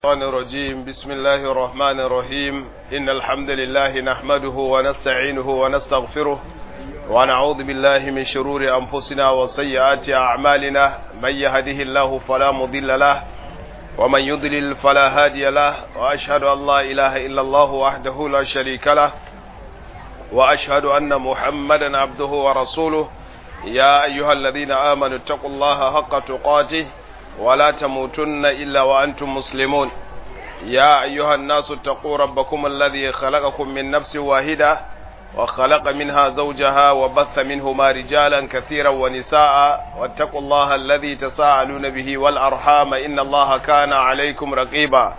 الشيطان الرجيم بسم الله الرحمن الرحيم إن الحمد لله نحمده ونستعينه ونستغفره ونعوذ بالله من شرور أنفسنا وسيئات أعمالنا من يهده الله فلا مضل له ومن يضلل فلا هادي له وأشهد أن لا إله إلا الله وحده لا شريك له وأشهد أن محمدا عبده ورسوله يا أيها الذين آمنوا اتقوا الله حق تقاته ولا تموتن إلا وأنتم مسلمون يا أيها الناس اتقوا ربكم الذي خلقكم من نفس واحدة وخلق منها زوجها وبث منهما رجالا كثيرا ونساء واتقوا الله الذي تساءلون به والأرحام إن الله كان عليكم رقيبا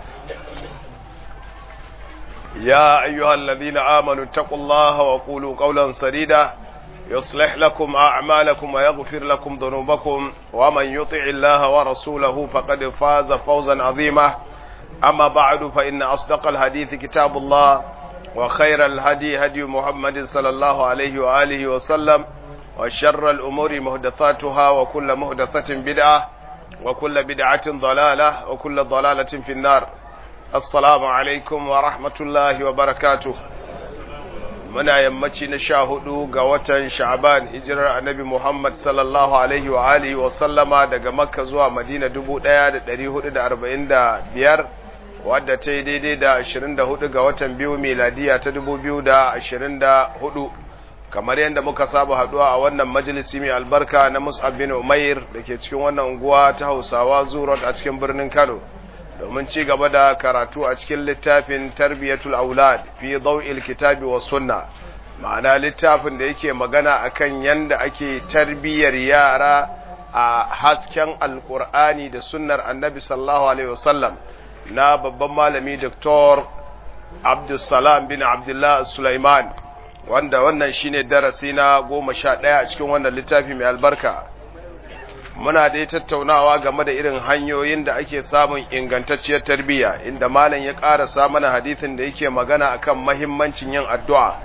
يا أيها الذين آمنوا اتقوا الله وقولوا قولا سديدا يصلح لكم أعمالكم ويغفر لكم ذنوبكم ومن يطع الله ورسوله فقد فاز فوزا عظيما أما بعد فإن أصدق الحديث كتاب الله وخير الهدي هدي محمد صلى الله عليه وآله وسلم وشر الأمور مهدثاتها وكل مهدثة بدعة وكل بدعة ضلالة وكل ضلالة في النار السلام عليكم ورحمة الله وبركاته muna yammaci na sha hudu ga watan sha'ban hijirar annabi Muhammad sallallahu alaihi wa alihi wa sallama daga makka zuwa madina dubu ɗaya da ɗari hudu da arba'in da biyar wadda ta yi daidai da ashirin da hudu ga watan biyu miladiya ta dubu biyu da ashirin da hudu kamar yadda muka saba haduwa a wannan majalisi mai albarka na mus'ab bin umair da ke cikin wannan unguwa ta hausawa zurot a cikin birnin kano domin ci gaba da karatu a cikin littafin tarbiyatul aulad fi daw'il kitabi was sunna ma'ana littafin da yake magana akan yanda ake tarbiyar yara a hasken alqur'ani da sunnar annabi sallallahu alaihi wasallam na babban malami Dr. Abdulsalam bin Abdullah Sulaiman wanda wannan shine darasi na goma sha ɗaya a cikin wannan littafi mai albarka muna dai tattaunawa game da irin hanyoyin da ake samun ingantacciyar tarbiyya inda malam ya ƙarasa mana hadithin da yake magana akan mahimmancin yin addu'a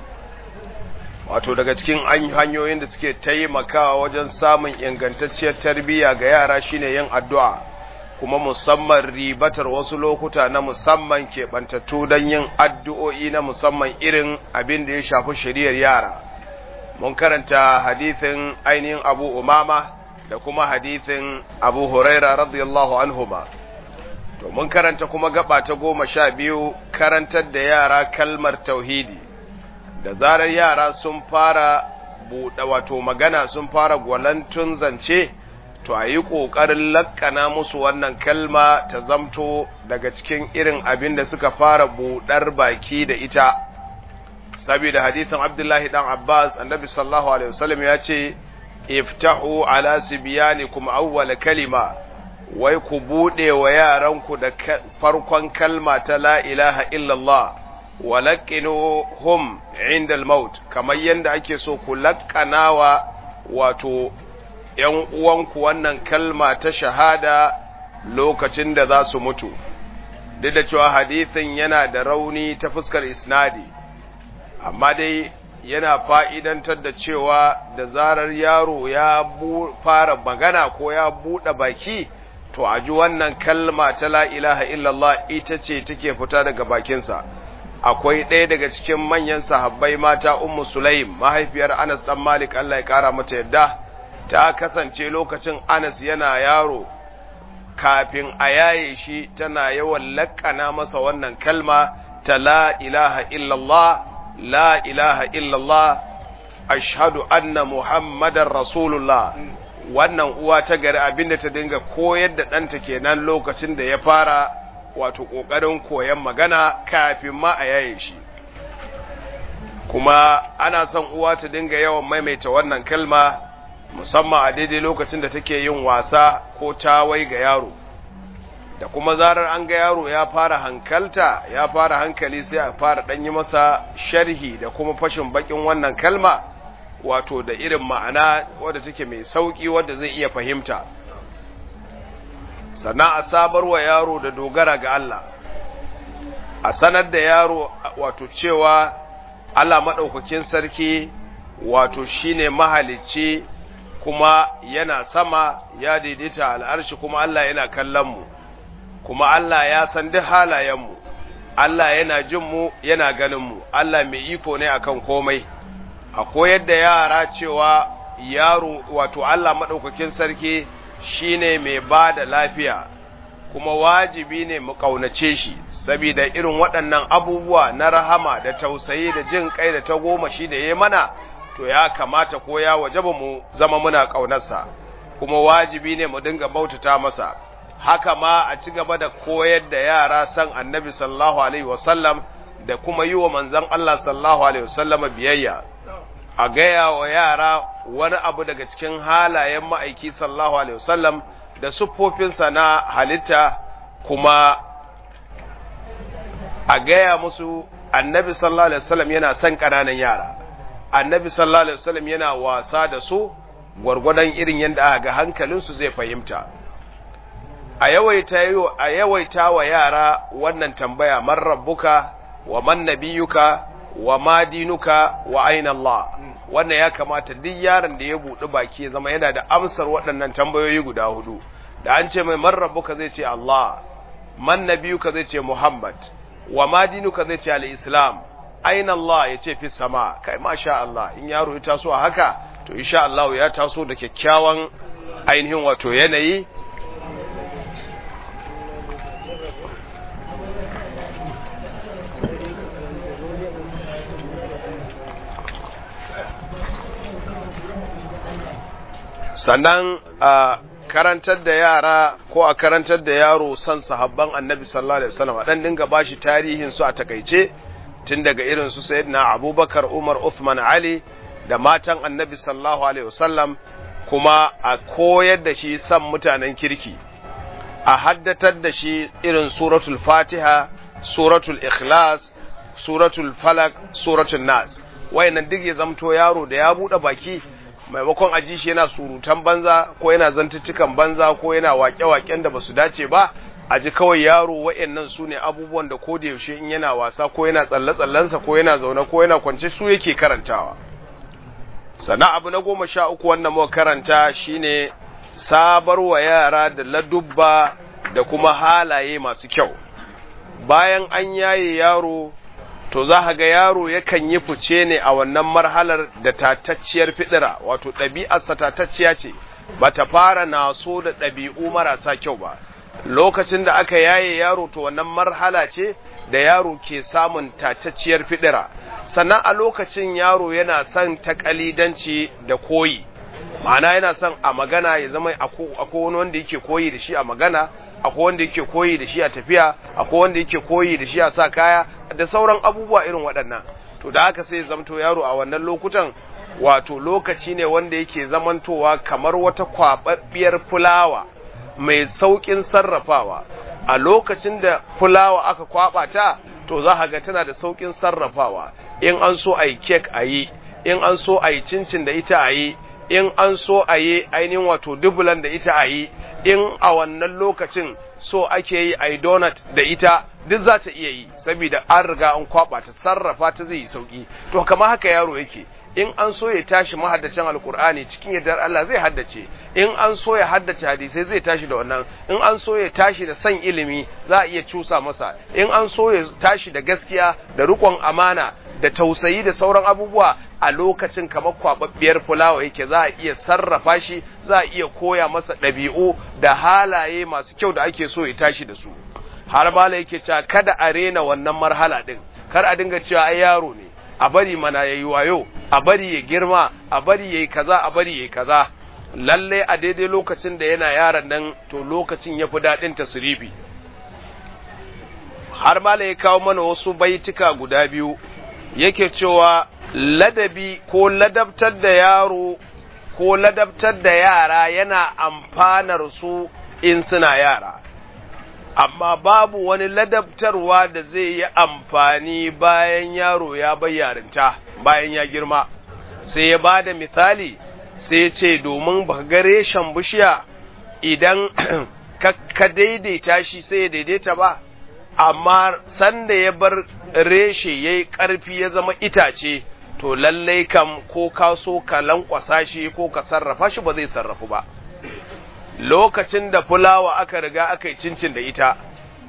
wato daga cikin hanyoyin da suke taimakawa wajen samun ingantacciyar tarbiyya ga yara shine yin addu'a kuma musamman ribatar wasu lokuta na musamman keɓantattu don yin addu'o'i na musamman irin abin da ya shafi shari'ar yara mun karanta hadithin ainihin abu umama da kuma hadithin Abu Huraira radiyallahu anhuma to mun karanta kuma gaba ta goma sha biyu karantar da yara kalmar tauhidi da zarar yara sun fara buɗe wato magana sun fara gwalantun zance to a yi ƙoƙarin lakkana musu wannan kalma ta zamto daga cikin irin abin da suka fara buɗar baki da ita saboda hadithin Abdullahi dan Abbas annabi sallallahu alaihi wasallam ya ce iftahu ala sibyanikum awwal kalima wai ku bude wa yaranku da farkon kalma ta la ilaha illallah wa laqinuhum inda al-maut kamar yanda ake so ku laqqanawa wato ‘yan uwanku wannan kalma ta shahada lokacin da za su mutu, duk da cewa hadithin yana da rauni ta fuskar isnadi, amma dai yana fa'idantar da cewa da zarar yaro ya fara magana ko ya buɗe baki, to a ji wannan kalma ta la ilaha illallah ita ce take fita daga bakinsa. Akwai ɗaya daga cikin manyan sahabbai mata Ummu Sulaim, mahaifiyar Anas ɗan Malik Allah ya ƙara mata yadda, ta kasance lokacin Anas yana yaro, kafin a yaye shi tana yawan laƙana masa wannan kalma ta la ilaha illallah لا إله إلا الله أشهد أن محمد رسول الله wannan uwa ta gari abinda ta dinga koyar da ɗanta kenan lokacin da ya fara wato ƙoƙarin koyon magana kafin ma a yaye shi kuma ana son uwa ta dinga yawan maimaita wannan kalma musamman a daidai lokacin da take yin wasa ko tawai ga yaro da kuma zarar an ga yaro ya fara hankalta ya fara hankali sai a fara ɗan yi masa sharhi da kuma fashin bakin wannan kalma wato da irin ma'ana wadda take mai sauƙi wadda zai iya fahimta sannan a sabar wa yaro da dogara ga Allah a sanar da yaro wato cewa Allah maɗaukakin sarki wato shine mahalicci kuma yana sama ya daidaita al'arshi kuma Allah yana kallon mu kuma Allah ya san duk halayenmu Allah yana jin mu yana ganin mu Allah mai iko ne akan komai a koyar da yara cewa yaro wato Allah madaukakin sarki shine mai ba da lafiya kuma wajibi ne mu kaunace shi saboda irin waɗannan abubuwa na rahama da tausayi da jin kai da ta goma shi da ya mana to ya kamata ko ya wajaba mu zama muna ƙaunarsa kuma wajibi ne mu dinga bautata masa haka ma a ci gaba da koyar da yara san annabi sallallahu alaihi wasallam da kuma yi wa manzon Allah sallallahu alaihi wasallam biyayya a gaya wa yara wani abu daga cikin halayen ma'aiki sallallahu alaihi wasallam da siffofinsa na halitta kuma a gaya musu annabi sallallahu alaihi wasallam yana son ƙananan yara annabi sallallahu alaihi wasallam yana wasa da su gwargwadon irin yadda aka ga hankalinsu zai fahimta a yawaita a yawaita wa yara wannan tambaya man rabbuka wa man nabiyuka wa ma dinuka wa aina Allah wannan ya kamata duk yaron da ya buɗi baki ya zama yana da amsar waɗannan tambayoyi guda hudu da an ce mai man rabbuka zai ce Allah man nabiyuka zai ce Muhammad wa ma dinuka zai ce al-Islam aina Allah ya ce fi sama kai masha Allah in yaro ya taso a haka to insha Allah ya taso da kyakkyawan ainihin wato yanayi sannan a karantar da yara ko a karantar da yaro son sahabban annabi sallallahu alaihi wasallam dan dinga bashi tarihin su a takaice tun daga irin su sayyidina abubakar umar uthman ali da matan annabi sallallahu alaihi wasallam kuma a koyar da shi san mutanen kirki a haddatar da shi irin suratul fatiha suratul ikhlas suratul falak suratul nas wayannan duk ya zamto yaro da ya bude baki maimakon aji shi yana surutan banza ko yana zantuttukan banza ko yana waƙe-waƙen da basu dace ba a ji kawai yaro wa'annan su ne abubuwan da koda yaushe in yana wasa ko yana tsalle-tsallensa ko yana zaune ko yana kwance su yake karantawa sannan abu na goma sha uku wannan muka karanta shine sabar wa yara da ladubba da kuma halaye masu kyau bayan an yaye yaro to za ga yaro yakan yi fice ne a wannan marhalar da tatacciyar fidira wato ɗabi'arsa tatacciya ce ba ta fara naso da ɗabi'u marasa kyau ba lokacin da aka yaye yaro to wannan marhala ce da yaro ke samun tatacciyar fidira sannan a lokacin yaro yana son takalidanci da koyi ma'ana yana son a magana ya zama akwai wani wanda yake koyi da shi a magana akwai wanda yake koyi da shi a tafiya akwai wanda yake koyi da shi a sa kaya da sauran abubuwa irin waɗannan to da haka sai zamto yaro a wannan lokutan wato lokaci ne wanda yake zamantowa kamar wata kwababbiyar fulawa mai saukin sarrafawa a lokacin da fulawa aka kwaba ta to za ka ga tana da saukin sarrafawa in an so a yi kek a yi in an so a yi cincin da ita a yi in an so a yi ainihin wato dubulan da ita a yi in a wannan lokacin so ake yi a yi donut da ita duk za ta iya yi saboda an riga an kwaba ta sarrafa ta zai yi sauki to kama haka yaro yake in an so ya tashi mahaddacin alkur'ani cikin yardar Allah zai haddace in an so ya haddace hadisai zai tashi da wannan in an so ya tashi da san ilimi za a iya cusa masa in an so ya tashi da gaskiya da rikon amana da tausayi da sauran abubuwa a lokacin kamar kwababbiyar fulawa yake za a iya sarrafa shi za a iya koya masa ɗabi'u da halaye masu kyau da ake so ya tashi da su har bala yake cewa kada a rena wannan marhala din kar a dinga cewa ai yaro ne a bari mana yayi wayo a bari ya girma a bari yayi kaza a bari yayi kaza lalle a daidai lokacin da yana yaron nan to lokacin yafi daɗin tasirifi har mala ya kawo mana wasu baitika guda biyu yake cewa ladabi ko ladabtar da yaro ko ladabtar da yara yana amfanar su in suna yara amma babu wani ladabtarwa da zai yi amfani bayan yaro ya bayyarinta bayan ya girma sai ya ba da misali sai ya ce domin ba ga reshen bishiya idan ka daidaita shi sai ya daidaita ba amma sanda ya bar reshe ya yi ƙarfi ya zama itace to lallai kam ko ka so ka lankwasa shi ko ka sarrafa shi ba zai sarrafu ba lokacin da fulawa aka riga aka yi cincin da ita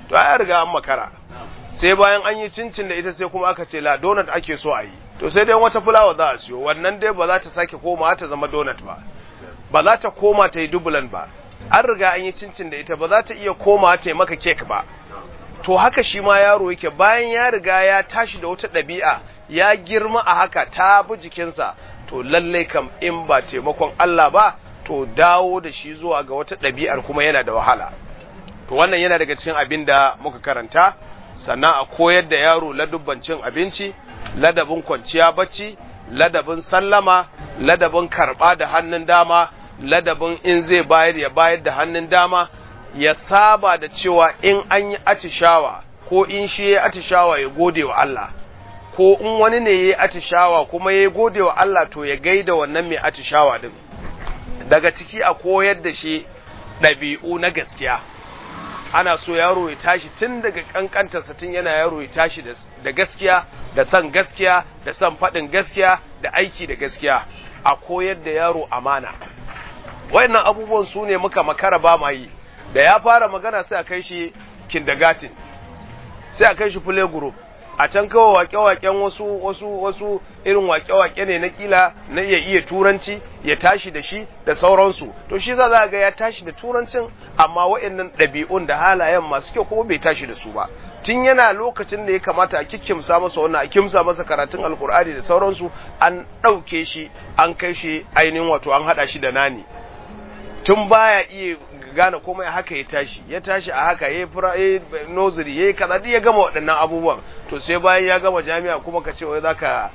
to ai riga an makara sai bayan an yi cincin da ita sai kuma aka ce la donut ake so a yi to sai dai wata fulawa za a siyo wannan dai ba za ta sake koma ta zama donut ba ba za ta koma ta yi dubulan ba an riga an yi cincin da ita ba za ta iya koma ta yi maka kek ba to haka shi ma yaro yake bayan ya riga ya tashi da wata ɗabi'a ya girma a haka ta bi jikinsa to lallai kam in ba taimakon Allah ba to dawo da shi zuwa ga wata ɗabi'ar kuma yana da wahala to wannan yana daga cikin abin da muka karanta sannan a koyar da yaro ladubban cin abinci ladabin kwanciya bacci ladabin sallama ladabin karɓa da hannun dama ladabin in zai bayar ya bayar da hannun dama ya saba da cewa in an yi atishawa ko in shi ya atishawa ya gode wa Allah ko in wani ne ya yi atishawa kuma ya gode wa Allah to ya gaida wannan mai atishawa din daga ciki a koyar da shi ɗabi'u na gaskiya ana so yaro ya tashi tun daga kankantarsa tun yana yaro ya tashi da gaskiya da son gaskiya da son faɗin gaskiya da aiki da gaskiya a koyar da yaro amana wayannan abubuwan su ne muka makara ba ma yi da ya fara magana sai a kai shi kindergarten sai a kai shi play group a can kawai wake-waken wasu wasu wasu irin wake-wake ne na kila na iya iya turanci ya tashi da shi da sauransu to shi za ga ya tashi da turancin amma waɗannan ɗabi'un da halayen masu kyau kuma bai tashi da su ba tun yana lokacin da ya kamata a kikkimsa masa wannan a kimsa masa karatun alkur'ani da sauransu an ɗauke shi an kai shi ainihin wato an haɗa shi da nani tun baya iya gane komai haka ya tashi ya tashi a haka ya yi noziri ya yi kaza duk ya gama waɗannan abubuwan to sai bayan ya gama jami'a kuma ka ce wai za ka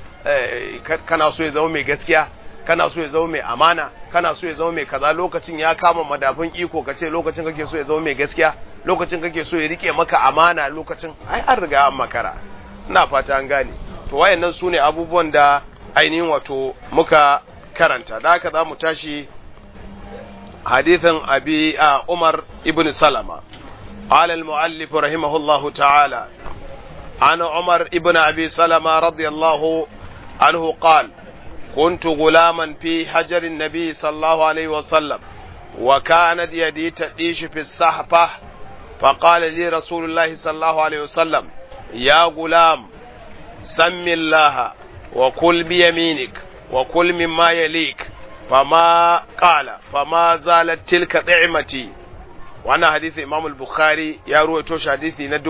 kana so ya zama mai gaskiya kana so ya zama mai amana kana so ya zama mai kaza lokacin ya kama madafin iko ka ce lokacin kake so ya zama mai gaskiya lokacin kake so ya rike maka amana lokacin ai an riga an makara ina fata an gane to wayannan su ne abubuwan da ainihin wato muka karanta da haka za mu tashi حديث أبي عمر ابن سلمة قال المؤلف رحمه الله تعالى عن عمر ابن أبي سلمة رضي الله عنه قال كنت غلاما في حجر النبي صلى الله عليه وسلم وكانت يدي تعيش في الصحفة فقال لي رسول الله صلى الله عليه وسلم يا غلام سم الله وكل بيمينك وكل مما يليك فما قال فما زالت تلك طعمتي wannan hadisi Imam al-Bukhari ya ruwaito shi hadisi na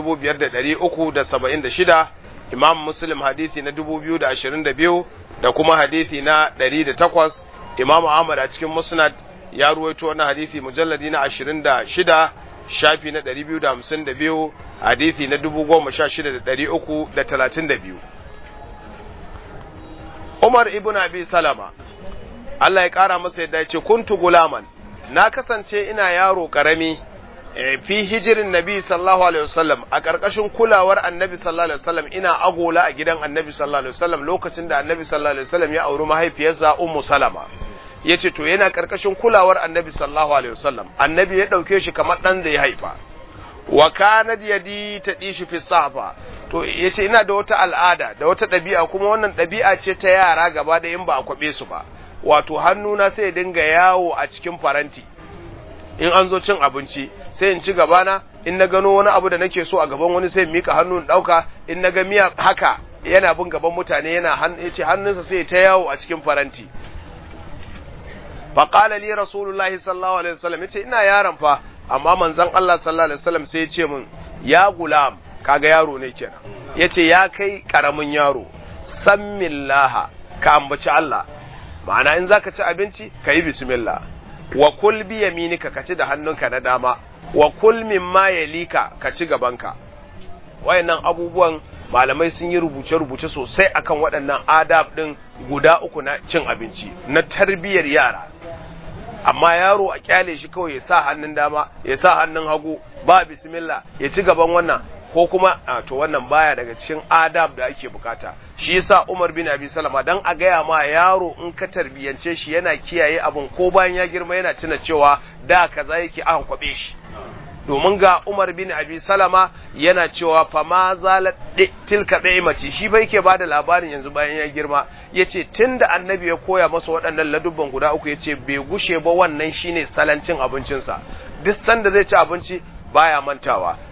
5376 Imam Muslim hadisi na 2022 da kuma hadisi na 108 Imam Ahmad a cikin Musnad ya ruwaito wannan hadisi mujalladi na 26 shafi na 252 hadisi na 16332 Umar ibn Abi Salama Allah ya ƙara masa yadda ya ce kuntu gulaman na kasance ina yaro ƙarami fi hijirin nabi sallallahu alaihi wasallam a ƙarƙashin kulawar annabi sallallahu alaihi wasallam ina agola a gidan annabi sallallahu alaihi wasallam lokacin da annabi sallallahu alaihi wasallam ya auri mahaifiyarsa ummu salama yace to yana ƙarƙashin kulawar annabi sallallahu alaihi wasallam annabi ya ɗauke shi kamar ɗan da ya haifa wa kanat yadi ta dishi fi safa to yace ina da wata al'ada da wata ɗabi'a kuma wannan ɗabi'a ce ta yara gaba da in ba a kwabe su ba wato hannuna sai ya dinga yawo a cikin faranti in an zo cin abinci sai in ci gabana in na gano wani abu da nake so a gaban wani sai in mika hannu in dauka in na ga miya haka yana bin gaban mutane yana yace hannunsa sai ta yawo a cikin faranti fa qala li rasulullahi sallallahu alaihi wasallam yace ina yaron fa amma manzon Allah sallallahu alaihi wasallam sai ya ce min ya gulam kaga yaro ne kenan yace ya kai karamin yaro sammillaha ka ambaci Allah ma'ana in zaka ci abinci ka yi bismillah wa kul bi yaminika ka ci da hannunka na dama wa kul mimma yalika ka ci gabanka wayannan abubuwan malamai sun yi rubuce-rubuce sosai akan waɗannan adab ɗin guda uku na cin abinci na tarbiyyar yara amma yaro a kyale shi kawai ya sa hannun dama ya sa hannun hagu ba bismillah ya ci gaban wannan ko kuma to wannan baya daga cikin adab da ake bukata shi yasa Umar bin Abi Salama dan a gaya ma yaro in ka tarbiyance shi yana kiyaye abun ko bayan ya girma yana tuna cewa da kaza yake an kwabe shi domin ga Umar bin Abi Salama yana cewa fa ma zalat tilka mace shi bai yake bada labarin yanzu bayan ya girma yace tunda annabi ya koya masa waɗannan ladubban guda uku yace bai gushe ba wannan shine salancin abincinsa duk sanda zai ci abinci baya mantawa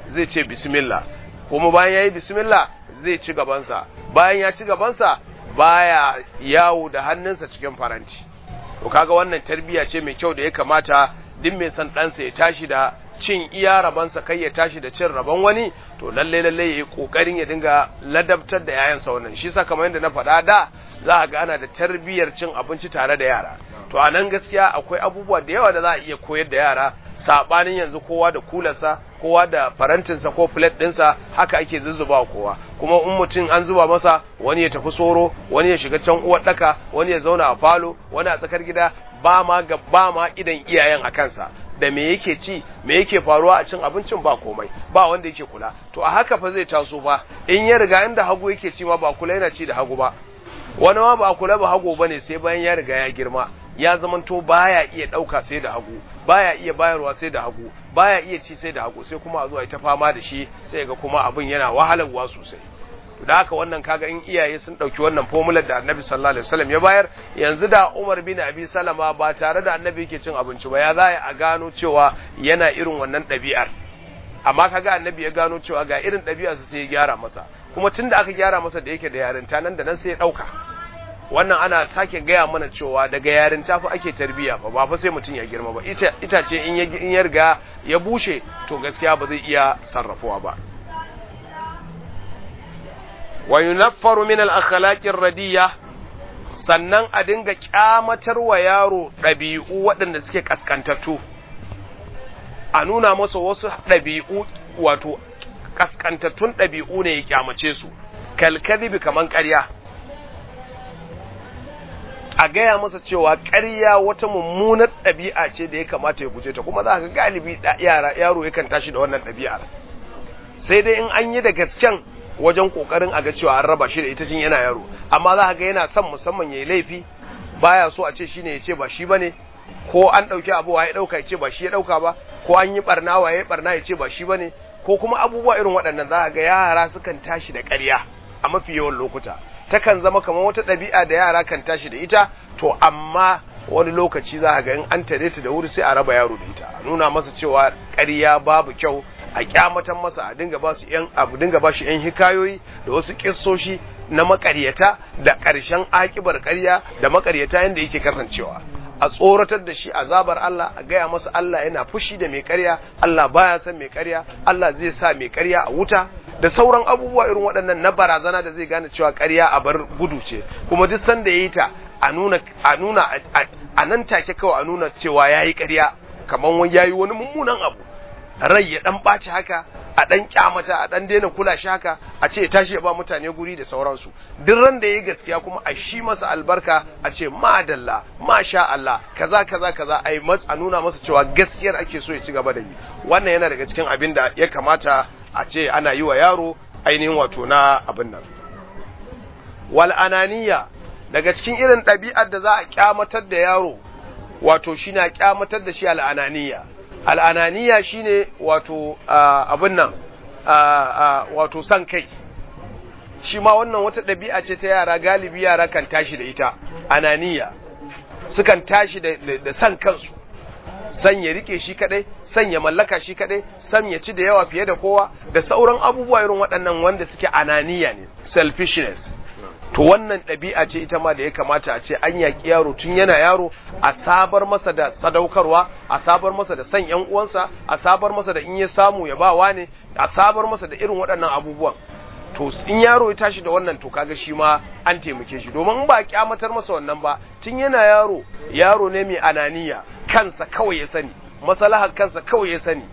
zai ce bismillah kuma bayan ya yi bismillah zai ci gabansa bayan ya ci gabansa baya yawo da hannunsa cikin faranti to kaga wannan tarbiyya ce mai kyau da ya kamata duk mai san ɗansa ya tashi da cin iya rabansa kai ya tashi da cin rabon wani to lalle lalle ya yi ƙoƙarin ya dinga ladabtar da yayansa wannan shi sa kamar yadda na faɗa da za a ga ana da tarbiyyar cin abinci tare da yara to a nan gaskiya akwai abubuwa da yawa da za a iya koyar da yara saɓanin yanzu kowa da kularsa kowa da farantinsa ko plate ɗinsa haka ake zuzzuba kowa kuma in mutum an zuba masa wani ya tafi soro wani ya shiga can uwar ɗaka wani ya zauna a falo wani a tsakar gida ba ma ga ba ma idan iyayen a kansa da me yake ci me yake faruwa a cin abincin ba komai ba wanda yake kula to a haka fa zai taso ba in ya riga inda hagu yake ci ma ba kula yana ci da hagu ba wani ma ba kula ba hagu bane sai bayan ya riga ya girma ya zamanto baya iya dauka sai da hagu baya iya bayarwa sai da hagu baya iya ci sai da hagu sai kuma a zuwa ita fama da shi sai ga kuma abin yana wahalarwa sosai da haka wannan kaga in iyaye sun dauki wannan formular da Annabi sallallahu alaihi wasallam ya bayar yanzu da Umar bin Abi Salama ba tare da Annabi yake cin abinci ba ya za a gano cewa yana irin wannan ɗabi'ar amma kaga Annabi ya gano cewa ga irin ɗabi'ar su sai ya gyara masa kuma tunda aka gyara masa da yake da yarinta nan da nan sai ya dauka wannan ana sake gaya mana cewa daga yarinta fa ake tarbiya fa ba fa sai mutum ya girma ba ita ce in ya riga ya bushe to gaskiya ba zai iya sarrafuwa ba wa yunaffaru min al-akhlaqir radiyya sannan a dinga kyamatar wa yaro ɗabi'u waɗanda suke kaskantattu a nuna masa wasu ɗabi'u wato kaskantattun ɗabi'u ne ya kyamace su kalkadibi kaman ƙarya a gaya masa cewa ƙarya wata mummunar ɗabi'a ce da ya kamata ya guje ta kuma za ka galibi yara yaro yakan tashi da wannan ɗabi'ar sai dai in an yi da gasken wajen kokarin a ga cewa an raba shi da ita cin yana yaro amma za ka ga yana son musamman yayi laifi baya so a ce shine ya ce ba shi bane ko an dauki abu ya dauka ya ce ba shi ya dauka ba ko an yi barna wa ya barna ya ce ba shi bane ko kuma abubuwa irin waɗannan za ka ga yara sukan tashi da ƙarya a mafi yawan lokuta takan zama kamar wata ɗabi'a da yara kan tashi da ita to amma wani lokaci za ga in an tare ta da wuri sai a raba yaro da ita a nuna masa cewa ƙarya babu kyau a kyamatan masa a dinga ba su yan abu dinga ba shi yan hikayoyi da wasu kissoshi na makaryata da ƙarshen akibar ƙarya da makaryata yanda yake kasancewa a tsoratar da shi azabar Allah a gaya masa Allah yana fushi da mai ƙarya Allah baya son mai ƙarya Allah zai sa mai ƙarya a wuta da sauran abubuwa irin waɗannan na barazana da zai gane cewa ƙarya a bar gudu ce kuma duk sanda yayi ta a nuna a nuna a nan take kawai a nuna cewa yayi ƙarya kamar wani yayi wani mummunan abu rai ya dan ɓaci haka a dan kyamata a dan daina kula shi haka a ce ya tashi ya ba mutane guri da sauransu duk ran da yayi gaskiya kuma a shi masa albarka a ce madalla masha Allah kaza kaza kaza ai mas a nuna masa cewa gaskiyar ake so ya ci gaba da yi wannan yana daga cikin abin da ya kamata a ce ana yi wa yaro ainihin wato na abin nan wal ananiya daga cikin irin ɗabi'ar da za a kyamatar da yaro wato shi na kyamatar da shi al'ananiya al'ananiya shine wato abin nan wato san kai shi ma wannan wata ɗabi'a ce ta yara galibi yara kan tashi da ita ananiya sukan tashi da san kansu san ya rike shi kadai san ya mallaka shi kadai san ya ci da yawa fiye da kowa da sauran abubuwa irin waɗannan wanda suke ananiya ne selfishness to wannan ɗabi'a ce ita ma da ya kamata a ce an yaƙi yaro tun yana yaro a sabar masa da sadaukarwa a sabar masa da san yan uwansa a sabar masa da in ya samu ya ba ne a sabar masa da irin waɗannan abubuwan to in yaro ya tashi da wannan to kaga shi ma an taimake shi domin in ba a kyamatar masa wannan ba tun yana yaro yaro ne mai ananiya kansa kawai ya sani masalahar kansa kawai ya sani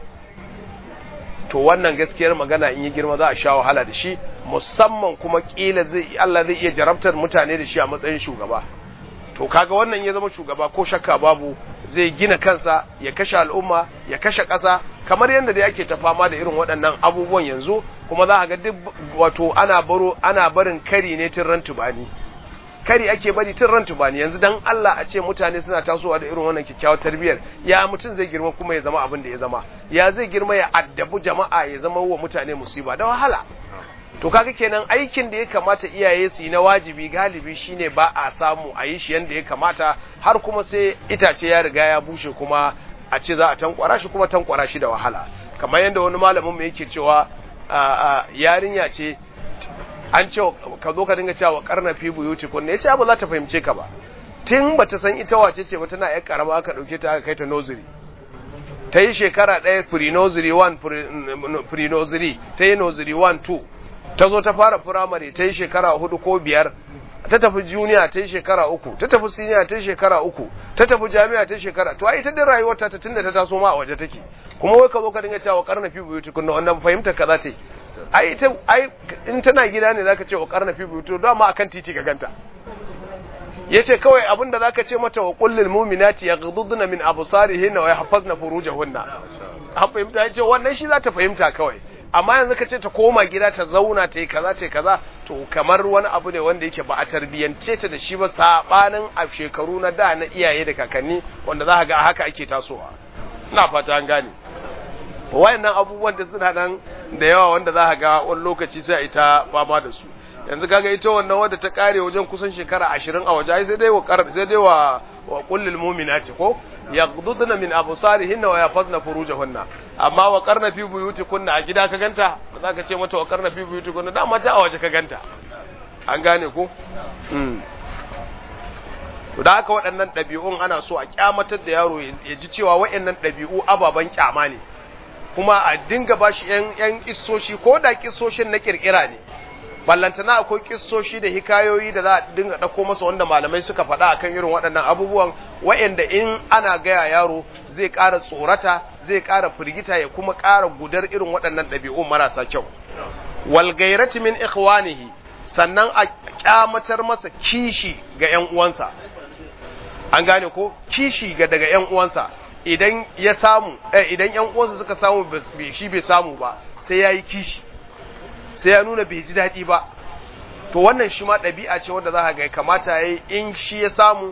to wannan gaskiyar magana in yi girma za a sha wahala da shi musamman kuma kila zai Allah zai iya jarabtar mutane da shi a matsayin shugaba to kaga wannan ya zama shugaba ko shakka babu zai gina kansa ya kashe al'umma ya kashe ƙasa kamar yadda da yake ta fama da irin waɗannan abubuwan yanzu kuma za a ga duk wato ana baro ana barin kari ne tun ran tubani kari ake bari tun ran tubani yanzu dan Allah a ce mutane suna tasowa da irin wannan kyakkyawar tarbiyyar ya mutum zai girma kuma ya zama abin da ya zama ya zai girma ya addabu jama'a ya zama wa mutane musiba da wahala to kaga kenan aikin da ya kamata iyaye su yi na wajibi galibi shine ba a samu a yi shi yanda ya kamata har kuma sai itace ya riga ya bushe kuma a ce za a tankwara shi kuma tankwara shi da wahala kamar yadda wani malamin mu yake cewa yarinya ce an ce ka zo ka dinga cewa karna fi buyuti kun ne ce ba za ta fahimce ka ba tun bata san ita wace ce ba tana yar karama aka dauke ta aka kai ta nursery ta yi shekara ɗaya pre-nursery 1 pre-nursery ta yi nursery 1 2 ta zo ta fara primary ta yi shekara hudu ko biyar ta tafi junior ta yi shekara uku ta tafi senior ta yi shekara uku ta tafi jami'a ta yi shekara to ai ita din rayuwar ta tunda ta taso ma a waje take kuma wai ka zo ka dinga cewa karna fi buyuti kunna wannan fahimta ka za ta yi ai ita ai in tana gida ne zaka ce wa karna fi buyuti don ma akan titi ka ganta yace kawai abinda zaka ce mata wa kullil mu'minati yaghdudna min absarihinna wa yahfazna furujahunna an fahimta yace wannan shi za ta fahimta kawai amma yanzu ka ce ta koma gida ta zauna ta yi kaza ta yi kaza to kamar wani abu ne wanda yake ba a tarbiyyance ta da shi ba sabanin a shekaru na da na iyaye da kakanni wanda za ga haka ake tasowa ina fata an gane wayannan abubuwan da suna nan da yawa wanda za ga wani lokaci sai ita fama da su yanzu kaga ita wannan wadda ta kare wajen kusan shekara ashirin a waje sai dai wa sai dai wa wa kullil mu'minati ko yaghdudna min absarihinna wa yafazna furujahunna amma wa qarna fi buyutikunna a gida ka ganta za ka ce mata wa qarna fi buyutikunna da mata a waje ka ganta an gane ko mm da haka waɗannan ɗabi'un ana so a kyamatar da yaro ya ji cewa waɗannan ɗabi'u ababen kyama ne kuma a dinga bashi yan yan kissoshi ko da kissoshin na kirkira ne ballantana akwai kissoshi da hikayoyi da za a dinga ɗauko masa wanda malamai suka faɗa akan irin waɗannan abubuwan wa'anda in ana gaya yaro zai ƙara tsorata zai ƙara firgita ya kuma ƙara gudar irin waɗannan ɗabi'un marasa kyau wal gairati min ikhwanihi sannan a kyamatar masa kishi ga ƴan uwansa an gane ko kishi ga daga ƴan uwansa idan ya samu eh, idan ƴan uwansa suka samu shi bai samu ba sai yayi kishi sai ya nuna bai ji daɗi ba to wannan shi ma ɗabi'a ce wanda za ka ga kamata ya yi in shi ya samu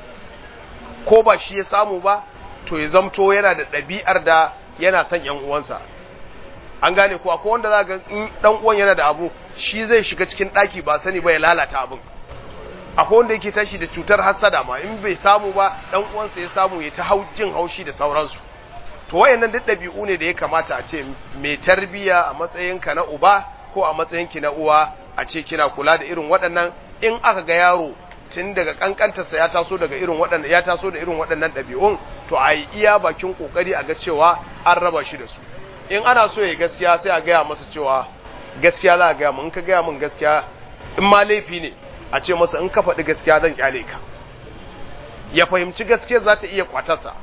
ko ba shi ya samu ba to ya zamto yana da ɗabi'ar da yana son ‘yan uwansa an gane ko akwai wanda za ga in ɗan uwan yana da abu shi zai shiga cikin ɗaki ba sani ba ya lalata abin akwai wanda yake tashi da cutar hassada ma in bai samu ba ɗan uwansa ya samu ya ta jin haushi da sauransu to wayannan duk ɗabi'u ne da ya kamata a ce mai tarbiya a matsayinka na uba ko a matsayinki na uwa a ce kina kula da irin waɗannan in aka ga yaro tun daga kankantarsa ya taso daga irin waɗannan ya taso da irin waɗannan ɗabi'un to a yi iya bakin kokari a ga cewa an raba shi da su in ana so ya gaskiya sai a gaya masa cewa gaskiya za a gaya min in ka gaya min gaskiya in ma laifi ne a ce masa in ka faɗi gaskiya zan kyale ka ya fahimci gaskiya za ta iya kwatarsa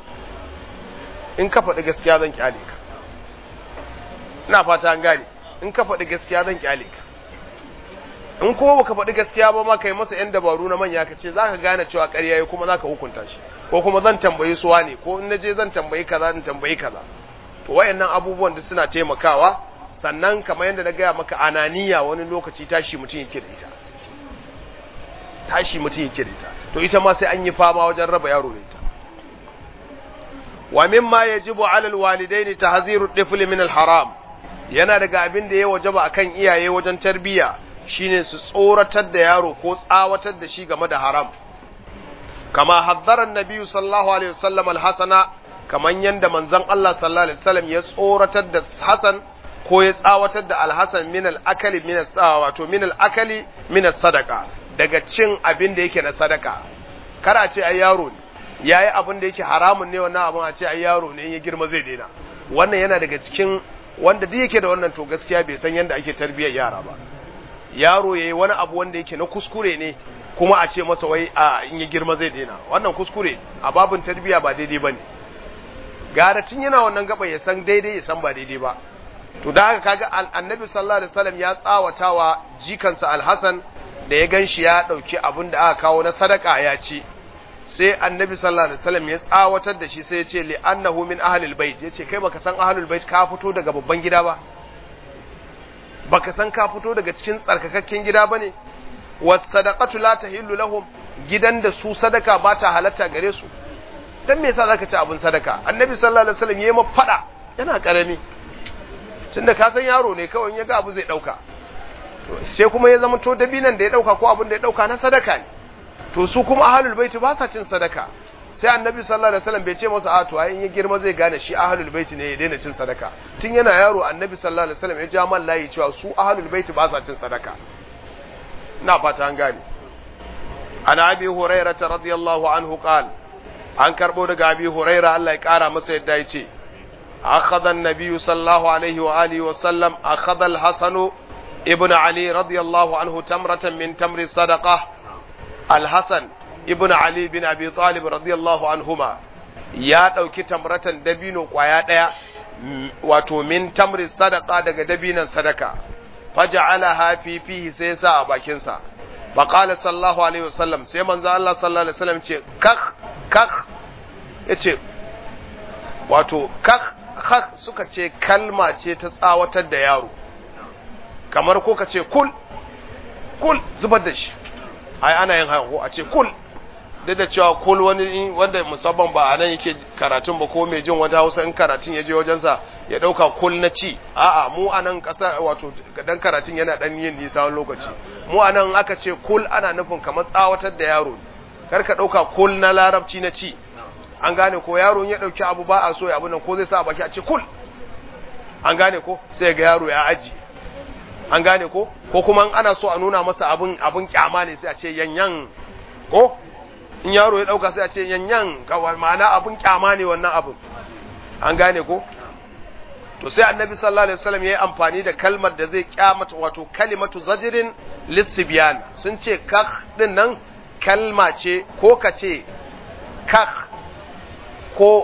in ka faɗi gaskiya zan kyale ka ina fata an gane in ka faɗi gaskiya zan kyale ka in kuma baka faɗi gaskiya ba ma kai masa yan dabaru na manya ka ce zaka gane cewa ƙarya yayi kuma zaka hukunta shi ko kuma zan tambayi suwa ne ko in naje zan tambayi kaza in tambayi kaza to wayannan abubuwan da suna taimakawa sannan kamar yadda na gaya maka ananiya wani lokaci tashi mutum yake da ita tashi mutum yake da ita to ita ma sai an yi fama wajen raba yaro da ita wa mimma yajibu ala alwalidaini tahziru at-tifli min al-haram yana daga abin da ya wajaba akan iyaye wajen tarbiya shine su tsoratar da yaro ko tsawatar da shi game da haram kama haddara annabi sallallahu alaihi wasallam al-hasana kaman yanda manzon Allah sallallahu alaihi wasallam ya tsoratar da Hasan ko ya tsawatar da al-Hasan min al-akali min wato min al-akali min as-sadaqa daga cin abin da yake na sadaka kara ce ai yaro ne ya yi abin da yake haramun ne wannan abin a ce ai yaro ne in ya girma zai daina wannan yana daga cikin wanda duk yake da wannan to gaskiya bai san yadda ake tarbiyyar yara ba yaro yayi wani abu wanda yake na kuskure ne kuma a ce masa wai a in ya girma zai daina wannan kuskure a babin tarbiyya ba daidai bane gara tun yana wannan gaba ya san daidai ya san ba daidai ba to da haka kaga annabi sallallahu alaihi wasallam ya tsawatawa jikansa alhasan da ya ganshi ya dauki abin da aka kawo na sadaka ya ci sai annabi sallallahu alaihi wasallam ya tsawatar da shi sai ya ce li annahu min ahlil bait yace kai baka san ahlul bait ka fito daga babban gida ba baka san ka fito daga cikin tsarkakakken gida bane was sadaqatu la tahillu lahum gidan da su sadaka ba ta halatta gare su dan me yasa zaka ci abin sadaka annabi sallallahu alaihi wasallam yayi fada yana karami tunda ka san yaro ne kawai ya ga abu zai dauka sai kuma ya zama to dabinan da ya dauka ko abin da ya dauka na sadaka ne to su kuma ahlul baiti ba sa cin sadaka sai annabi sallallahu alaihi wasallam bai ce masa a to ai in ya girma zai gane shi ahlul baiti ne ya daina cin sadaka tun yana yaro annabi sallallahu alaihi wasallam ya ja man layi cewa su ahlul baiti ba sa cin sadaka ina fata an gane ana abi hurairah radiyallahu anhu qal an karbo daga abi hurairah Allah ya kara masa yadda ya ce akhadha an-nabiy sallallahu alaihi wa alihi wa sallam akhadha al-hasan ibn ali radiyallahu anhu tamratan min tamri sadaqah al-hasan ibn Ali bin Abi Talib radiyallahu anhuma ya ɗauki tamratan dabino ƙwaya ɗaya wato min tamri sadaka daga dabinan sadaka faja'alaha fi fihi sai sa a bakinsa fa qala sallallahu alaihi wasallam sai manzo Allah sallallahu alaihi wasallam ce kakh kakh yace wato kakh kakh suka ce kalma ce ta tsawatar da yaro kamar ko ka ce kul kul zubar da shi ai ana yin haka a ce kul duk da cewa kul wani wanda musamman ba a nan yake karatun ba ko mai jin wata hausa in karatun ya je wajensa ya dauka kul na ci a'a mu a nan kasa wato dan karatun yana dan yin nisa wani lokaci mu a nan aka ce kul ana nufin kamar tsawatar da yaro kar ka dauka kul na larabci na ci an gane ko yaro ya dauki abu ba a so ya abu nan ko zai sa a baki a ce kul an gane ko sai ga yaro ya aji an gane ko ko kuma ana so a nuna masa abun abun kyama ne sai a ce yanyan ko in yaro ya dauka sai a ce yanyan kawai ma'ana abun kyama ne wannan abun an gane ko to sai annabi sallallahu alaihi wasallam yayi amfani da kalmar da zai kyamata wato kalimatu zajrin lisbyan sun ce kakh din nan kalma ce ko ka ce kakh ko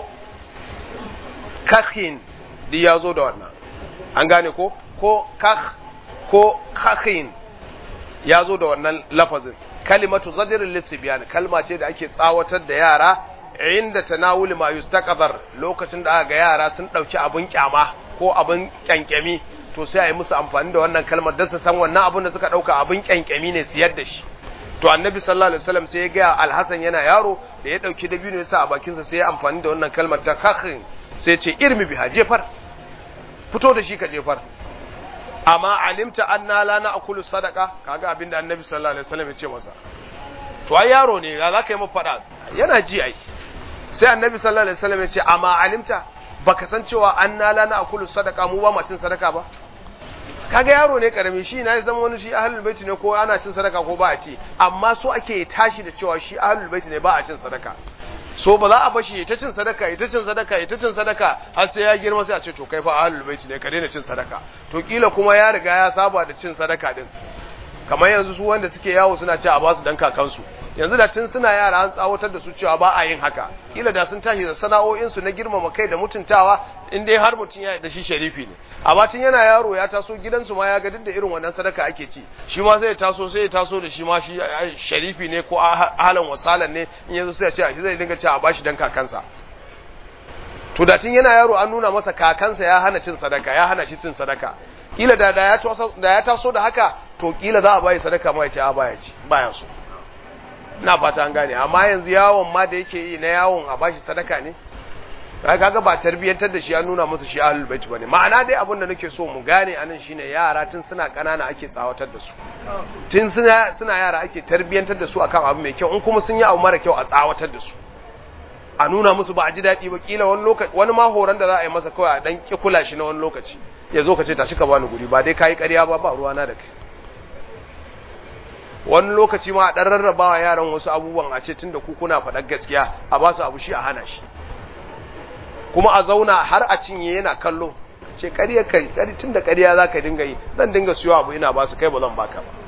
kakhin di ya zo da wannan an gane ko ko kakh ko kakhin ya zo da wannan lafazin kalimatu zadirin lissibiyan kalma ce da ake tsawatar da yara inda tanawuli ma yustaqdar lokacin da aka ga yara sun dauki abun kyama ko abun kyankyami to sai a yi musu amfani da wannan kalmar don su san wannan abun da suka dauka abun kyankyami ne siyar da shi to annabi sallallahu alaihi wasallam sai ya ga alhasan yana yaro da ya dauki dabino ya sa a bakinsa sai ya amfani da wannan kalmar ta kakhin sai ya ce irmi biha jefar fito da shi ka jefar amma alimta anna la na'kulu sadaqa kaga abinda annabi sallallahu alaihi wasallam ya ce masa to ai yaro ne za ka yi mu fada yana ji ai sai annabi sallallahu alaihi wasallam ya ce amma alimta baka san cewa anna la na'kulu sadaqa mu ba ma cin sadaka ba kaga yaro ne karami shi na zama wani shi ahlul baiti ne ko ana cin sadaka ko ba a ci amma so ake tashi da cewa shi ahlul baiti ne ba a cin sadaka so ba za a bashi ta cin sadaka ita cin sadaka ita cin sadaka har sai ya girma sai a ce to kai fa ahlul baiti ne ka daina cin sadaka to kila kuma ya riga ya saba da cin sadaka din kamar yanzu su wanda suke yawo suna ce a basu dan kakansu yanzu da tun suna yara an tsawatar da su cewa ba a yin haka kila da sun tashi da sana'o'in su na girmama kai da mutuntawa in dai har mutum ya da shi sharifi ne amma tun yana yaro ya taso gidansu ma ya ga duk da irin wannan sadaka ake ci shi ma sai ya taso sai ya taso da shi ma shi sharifi ne ko halan wasalan ne in yanzu sai ya ce a shi zai dinga cewa a bashi dan kakansa to da tun yana yaro an nuna masa kakansa ya hana cin sadaka ya hana shi cin sadaka kila da da ya taso da ya taso da haka to kila za a bayi sadaka ma ya ce a baya ci baya so ina fata an gane amma yanzu yawon ma da yake yi na yawon a bashi sadaka ne kaga ba tarbiyyantar da shi an nuna masa shi ahlul bait bane ma'ana dai abin da nake so mu gane anan shine yara tun suna kanana ake tsawatar da su tun suna suna yara ake tarbiyyantar da su akan abu mai kyau in kuma sun yi abu mara kyau a tsawatar da su a nuna musu ba a ji daɗi ba kila wani lokaci wani ma horon da za a yi masa kawai a dan ki kula shi na wani lokaci ya zo ka ce tashi ka bani guri ba dai kayi ƙarya ba ba ruwana da kai wani lokaci ma a ɗan rarrabawa yaran wasu abubuwan a ce tun da ku kuna faɗar gaskiya a ba su abu shi a hana shi kuma a zauna har a cinye yana kallo ce ƙarya kai ƙari tun da ƙarya za ka dinga yi zan dinga siyo abu ina ba su kai ba zan baka ba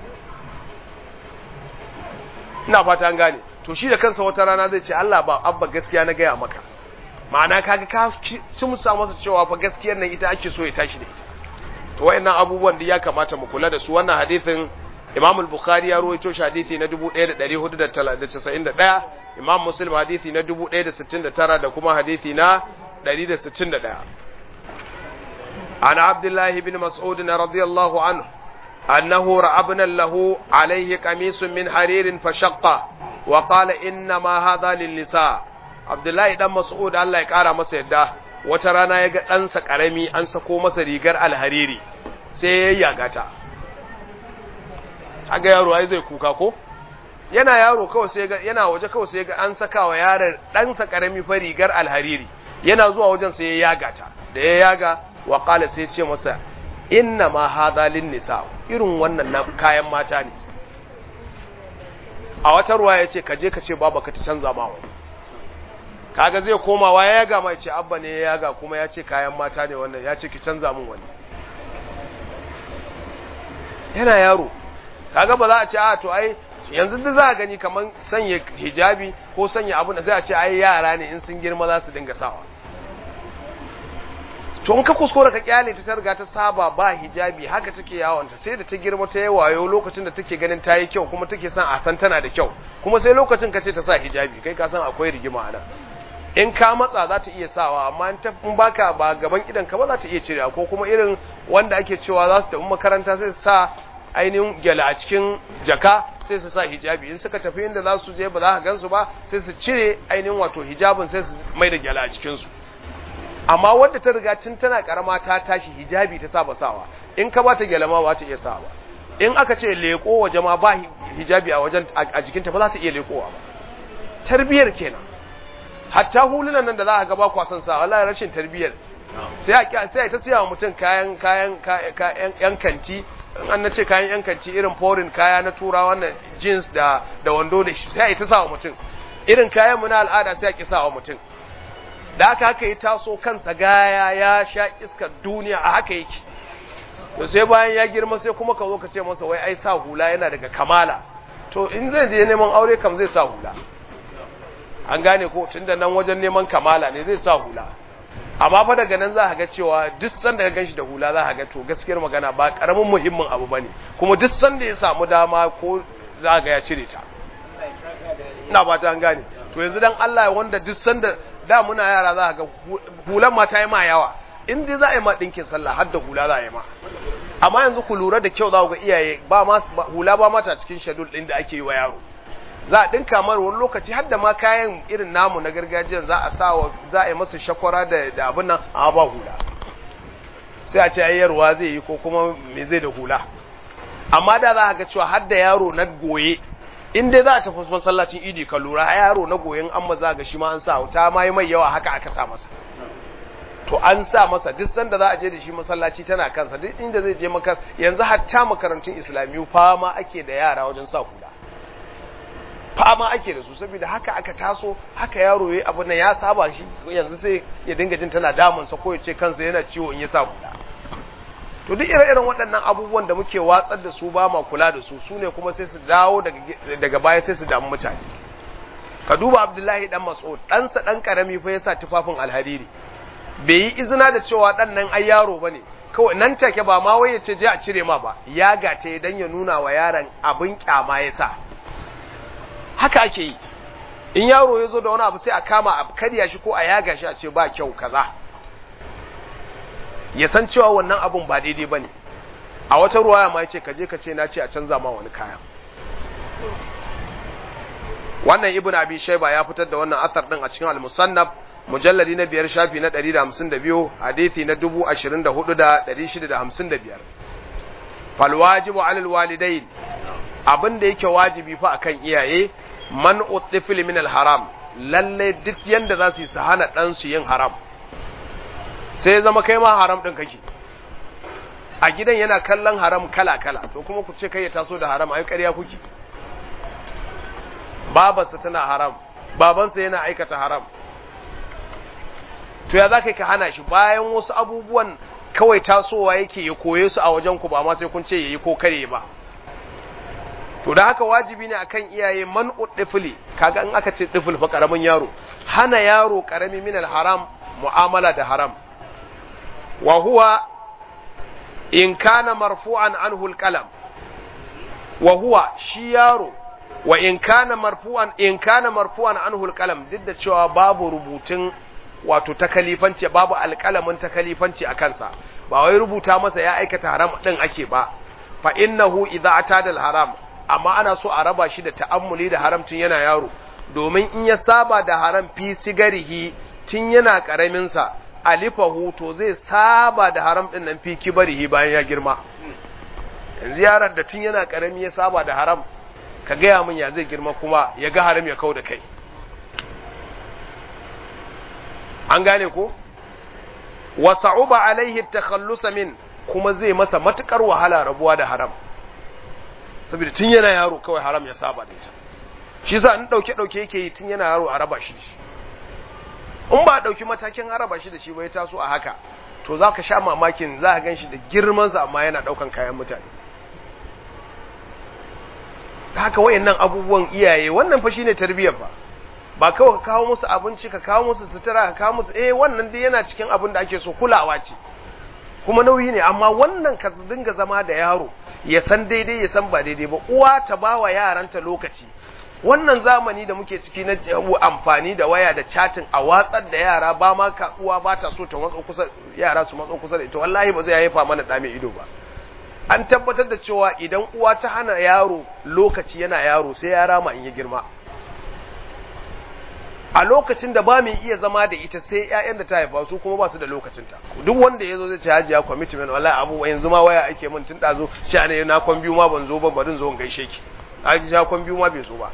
ina fata an gane to shi da kansa wata rana zai ce Allah ba abba gaskiya na gaya maka ma'ana kaga ka sun sa masa cewa fa gaskiyar nan ita ake so ya tashi da ita to wayannan abubuwan da ya kamata mu kula da su wannan hadisin Imam al-Bukhari ya ruwaito shi hadisi na 1491 Imam Muslim hadisi na 1069 da kuma hadisi na 161 Ana Abdullah ibn Mas'ud radiyallahu anhu أنه رأى ابنا له عليه قميص من حرير فشق وقال إنما هذا للنساء عبد الله بن مسعود الله يقرا masa yadda wata rana ya ga ɗansa ƙarami an sako masa rigar alhariri sai ya yaga ta aga yaro ai zai kuka ko yana yaro kawai sai ga yana waje kawai sai ga an saka wa yaron ɗansa ƙarami fa rigar alhariri yana zuwa wajen sai ya yaga ta da ya yaga wa qala sai ce masa inna ma hadha lin nisa irin wannan na kayan mata ne a wata ruwa ya ce ka je ka ce baba ka ta canza ma wani kaga zai komawa ya yaga mai ce abba ne ya yaga kuma ya ce kayan mata ne wannan ya ce ki canza min wani yana yaro kaga ba za a ce a to ai yanzu da za a gani kamar sanya hijabi ko sanya abu da zai a ce ai yara ne in sun girma za su dinga sawa to in ka kuskura ka kyale ta targa ta saba ba hijabi haka take yawanta sai da ta girma ta yi wayo lokacin da take ganin ta yi kyau kuma take son a san tana da kyau kuma sai lokacin ka ce ta sa hijabi kai ka san akwai rigima a nan in ka matsa za ta iya sawa amma in baka ba gaban idan ka ba za ta iya cirewa ko kuma irin wanda ake cewa za su tafi makaranta sai su sa ainihin gyala a cikin jaka sai su sa hijabi in suka tafi inda za su je ba za ka gansu ba sai su cire ainihin wato hijabin sai su mai da gyala a cikinsu amma wanda ta riga tun tana karama ta tashi hijabi ta saba sawa in ka bata gyala ma ba ta iya sawa ba in aka ce leko waje ma ba hijabi a wajen a jikinta ba za ta iya lekowa ba tarbiyar kenan hatta hulunan nan da za a ga ba kwasan sa wallahi rashin tarbiyar sai a sai ta siya wa mutum kayan kayan kayan yan kanti an nace kayan yan kanti irin foreign kaya na turawa wannan jeans da da wando da shi sai ta sa wa mutum irin kayan mu na al'ada sai a ki sa wa mutum da haka haka yi taso kansa gaya ya sha iskar duniya a haka yake to sai bayan ya girma sai kuma ka zo ka ce masa wai ai sa hula yana daga kamala to in zai je neman aure kam zai sa hula an gane ko tunda nan wajen neman kamala ne zai sa hula amma fa daga nan za ka ga cewa duk sanda ka ganshi da hula za ka ga to gaskiyar magana ba karamin muhimmin abu bane kuma duk sanda ya samu dama ko za ka ga ya cire ta ina ba ta an gane to yanzu dan Allah wanda duk sanda da muna yara za ka ga hulan ma ta yi ma yawa in dai za a yi ma dinkin sallah har da hula za a yi ma amma yanzu ku lura da kyau za ku ga iyaye ba ma hula ba mata cikin shadul din da ake yi wa yaro za a ɗinka mara wani lokaci har da ma kayan irin namu na gargajiya za a sawa za a yi masa shakwara da da abin nan a ba hula sai a ce ayyarwa zai yi ko kuma me zai da hula amma da za a ga cewa har da yaro na goye in dai za a tafi masallacin idi ka lura yaro na goyen an maza ga shi ma an sa ta ma yi mai yawa haka aka sa masa to an sa masa duk sanda za a je da shi masallaci tana kansa duk inda zai je makar yanzu hatta makarantun islamiyu fama ake da yara wajen sa hula fama ake da su saboda haka aka taso haka yaro yayi abu nan ya saba shi yanzu sai ya dinga jin tana damun sa ko ya ce kansa yana ciwo in ya sa hula to duk ire-iren waɗannan abubuwan da muke watsar da su ba ma kula da su su ne kuma sai su dawo daga baya sai su damu mutane ka duba abdullahi dan mas'ud ɗansa ɗan ƙarami fa ya sa tufafin alhariri bai yi izina da cewa ɗan nan ai yaro ba ne kawai nan take ba ma wai ya ce je a cire ma ba ya gace dan ya nuna wa yaron abin kyama ya sa haka ake yi in yaro ya zo da wani abu sai a kama a karya shi ko a yaga shi a ce ba kyau kaza ya san cewa wannan abun ba daidai ba ne a wata ruwa ma ya ce kaje ka ce na ce a canza ma wani kaya wannan ibn abi shaiba ya fitar da wannan asar din a cikin al-musannaf mujalladi na biyar shafi na 152 hadisi na 24655 fal wajibu alal walidain abin da yake wajibi fa akan iyaye man utifil min haram lalle duk yanda za su yi su hana dan su yin haram sai zama kai ma haram din kake a gidan yana kallon haram kala kala to kuma ku ce kai ya taso da haram ai ƙarya kuke babarsa tana haram babansa yana aikata haram to ya za ka hana shi bayan wasu abubuwan kawai tasowa yake ya koye su a wajen ku ba ma sai kun ce yayi ko kare ba to da haka wajibi ne akan iyaye man uddifli kaga in aka ce difil fa karamin yaro hana yaro karami min haram mu'amala da haram wa huwa in kana marfu'an anhu alqalam wa huwa shi yaro wa in kana marfu'an in kana marfu'an anhu alqalam duk da cewa babu rubutun wato takalifanci babu alqalamin takalifanci a kansa ba wai rubuta masa ya aikata haram din ake ba fa innahu idza atada alharam amma ana so a raba shi da ta'ammuli da haramcin yana yaro domin in ya saba da haram fi sigarihi tun yana karamin sa alifahu to zai saba da haram din nan fi kibarihi bayan ya girma yanzu yaron da tun yana karami ya saba da haram ka gaya min ya zai girma kuma ya ga haram ya kau da kai an gane ko wa sa'uba alaihi takhallus min kuma zai masa matukar wahala rabuwa da haram saboda tun yana yaro kawai haram ya saba da ita shi yasa in dauke dauke yake yi tun yana yaro a raba shi in ba dauki matakin haraba shi da shi ba ya taso a haka to zaka sha mamakin za ka ganshi da girman sa amma yana daukan kayan mutane haka wayannan abubuwan iyaye wannan fa shine tarbiyyar ba ba kawai ka kawo musu abinci ka kawo musu sutura ka kawo musu eh wannan dai yana cikin abin da ake so kulawa ce kuma nauyi ne amma wannan ka dinga zama da yaro ya san daidai ya san ba daidai ba uwa ta ba wa yaranta lokaci wannan zamani da muke ciki na amfani da waya da chatin a watsar da yara ba ma ka uwa ba ta so ta matso kusa yara su matso kusa da ita wallahi ba zai haifa mana da mai ido ba an tabbatar da cewa idan uwa ta hana yaro lokaci yana yaro sai ya rama in ya girma a lokacin da ba mai iya zama da ita sai ƴaƴan da ta haifa su kuma ba su da lokacinta duk wanda ya zo zai ce hajiya commitment wallahi abu yanzu ma waya ake min tun dazo sha ne na kwan biyu ma ban zo ba barin zo in gaishe ki haji sha kwan biyu ma bai zo ba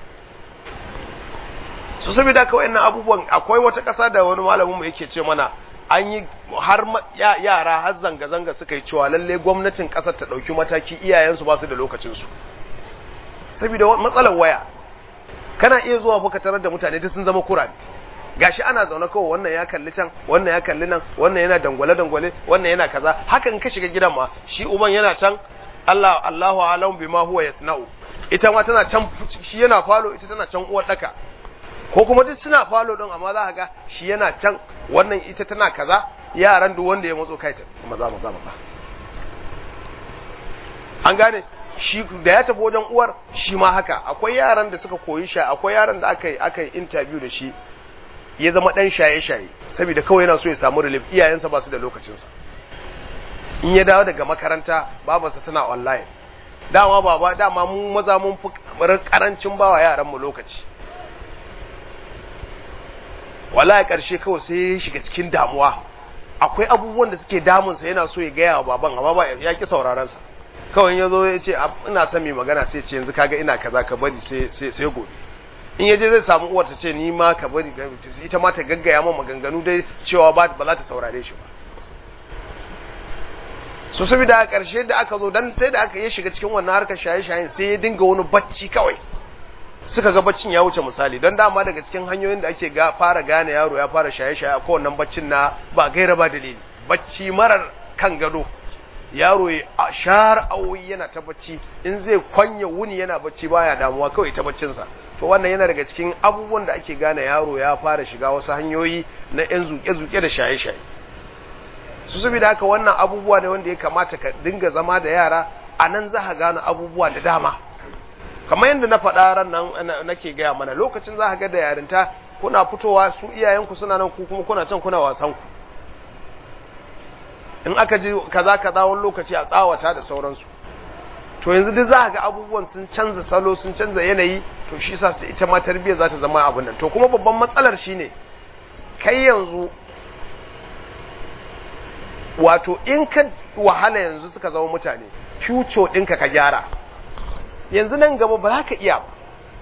so saboda haka wayannan abubuwan akwai wata ƙasa da wani malamin mu yake ce mana an yi har yara har zanga zanga suka yi cewa lalle gwamnatin ƙasar ta ɗauki mataki iyayensu ba su da lokacinsu saboda matsalar waya kana iya zuwa fa ka tarar da mutane duk sun zama kurame gashi ana zaune kawai wannan ya kalli can wannan ya kalli nan wannan yana dangwale dangwale wannan yana kaza hakan ka shiga gidan ma shi uban yana can Allah Allahu alam bima huwa yasna'u ita ma tana can shi yana falo ita tana can uwar daka ko kuma duk suna falo din amma za ka ga shi yana can wannan ita tana kaza yaran duk wanda ya matso kai ta maza maza maza an gane shi da ya tafi wajen uwar shi ma haka akwai yaran da suka koyi sha akwai yaran da aka yi aka yi interview da shi ya zama dan shaye-shaye saboda kawai yana so ya samu relief iyayensa ba su da lokacinsa in ya dawo daga makaranta babarsa tana online dama baba dama mu maza mun fi karancin bawa yaran mu lokaci wallahi karshe kawai sai ya shiga cikin damuwa akwai abubuwan da suke damunsa yana so ya gaya wa baban amma ba ya ki sauraron sa kawai ya zo ya ce ina son mai magana sai ce yanzu kaga ina kaza ka bari sai gobe in yaje zai samu uwar ta ce ni ma ka bari ita ma ta gaggaya min maganganu dai cewa ba ba za ta saurare shi ba so saboda a ƙarshe da aka zo dan sai da aka yi shiga cikin wannan harkar shaye-shayen sai ya dinga wani bacci kawai suka ga baccin ya wuce misali don dama daga cikin hanyoyin da ake ga fara gane yaro ya fara shaye-shaye a kowannan baccin na ba gaira ba dalili bacci marar kan gado yaro ya shar awoyi yana ta bacci in zai kwanya wuni yana bacci baya damuwa kawai ta baccinsa to wannan yana daga cikin abubuwan da ake gane yaro ya fara shiga wasu hanyoyi na yan zuke-zuke da shaye-shaye su saboda haka wannan abubuwa ne wanda ya kamata ka dinga zama da yara a nan za ka gane abubuwa da dama kamar yadda na faɗa ran nan nake gaya mana lokacin za ka ga da yarinta kuna fitowa su iyayenku suna nan ku kuma kuna can kuna wasan ku in aka ji kaza kaza wani lokaci a tsawata da sauransu to yanzu duk za ga abubuwan sun canza salo sun canza yanayi to shi sa su ita ma tarbiyyar za ta zama abin nan to kuma babban matsalar shine kai yanzu wato in ka wahala yanzu suka zama mutane future ɗinka ka gyara yanzu nan gaba ba za ka iya ba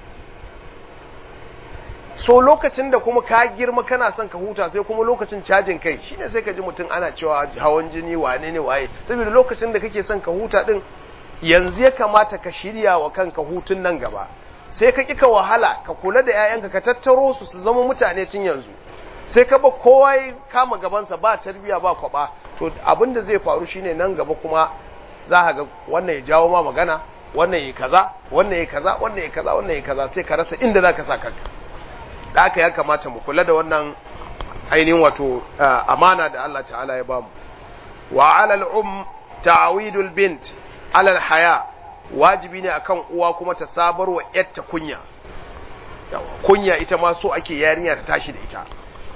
so lokacin da kuma ka girma kana son ka huta sai kuma lokacin cajin kai shine sai ka ji mutum ana cewa hawan jini wane ne waye saboda lokacin da kake son ka huta din yanzu ya kamata ka shirya wa kanka hutun nan gaba sai ka kika wahala ka kula da 'ya'yanka ka tattaro su su zama mutane tun yanzu sai ka ba kowa ya kama gabansa ba tarbiya ba kwaba to abin da zai faru shine nan gaba kuma za ka ga wannan ya jawo ma magana wannan ya kaza wannan ya kaza wannan ya kaza wannan ya kaza sai ka rasa inda za ka sa kanka da haka ya kamata mu kula da wannan ainihin wato amana da Allah ta'ala ya bamu wa alal um ta'awidul bint alal haya wajibi ne akan uwa kuma ta sabar wa yatta kunya kunya ita ma so ake yarinya ta tashi da ita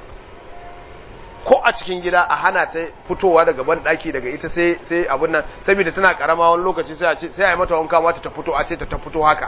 ko a cikin gida a hana ta fitowa daga ban daki daga ita sai sai abun nan saboda tana karama wani lokaci sai a ce sai a yi mata wanka mata ta fito a ce ta ta fito haka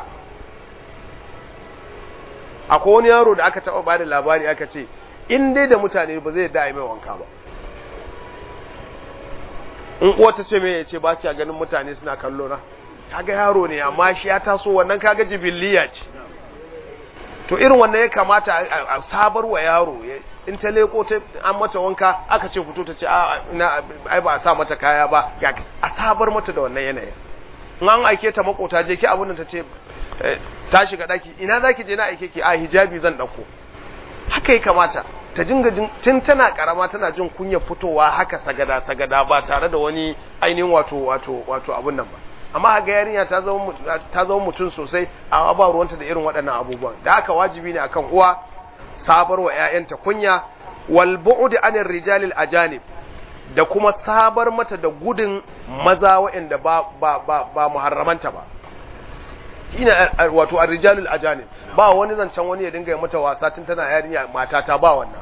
akwai wani yaro da aka taɓa bada labari aka ce in dai da mutane ba zai da mai wanka ba in uwa ta ce mai ya ce ba kiya ganin mutane suna kallo na kaga yaro ne amma shi ya taso wannan kaga jibiliya ce to irin wannan ya kamata a sabar wa yaro in ta leko ta an mata wanka aka ce fito ta ce ai ba a sa mata kaya ba a sabar mata da wannan yanayin in an aike ta makota je ki abin da ta ce ta shiga daki ina zaki je na aike ki a hijabi zan dauko haka ya kamata ta jinga tun tana karama tana jin kunya fitowa haka sagada sagada ba tare da wani ainihin wato wato wato abun nan ba amma ga yarinya ta zama ta zama mutum sosai amma ba ruwanta da irin waɗannan abubuwan da haka wajibi ne akan uwa sabar wa ƴaƴanta kunya wal bu'd anir rijalil ajanib da kuma sabar mata da gudun maza waɗanda ba ba ba, ba muharramanta ba ina wato ar-rijalul ajanib ba wani zancen wani ya dinga yi mata wasa tun tana yarinya mata ta ba wannan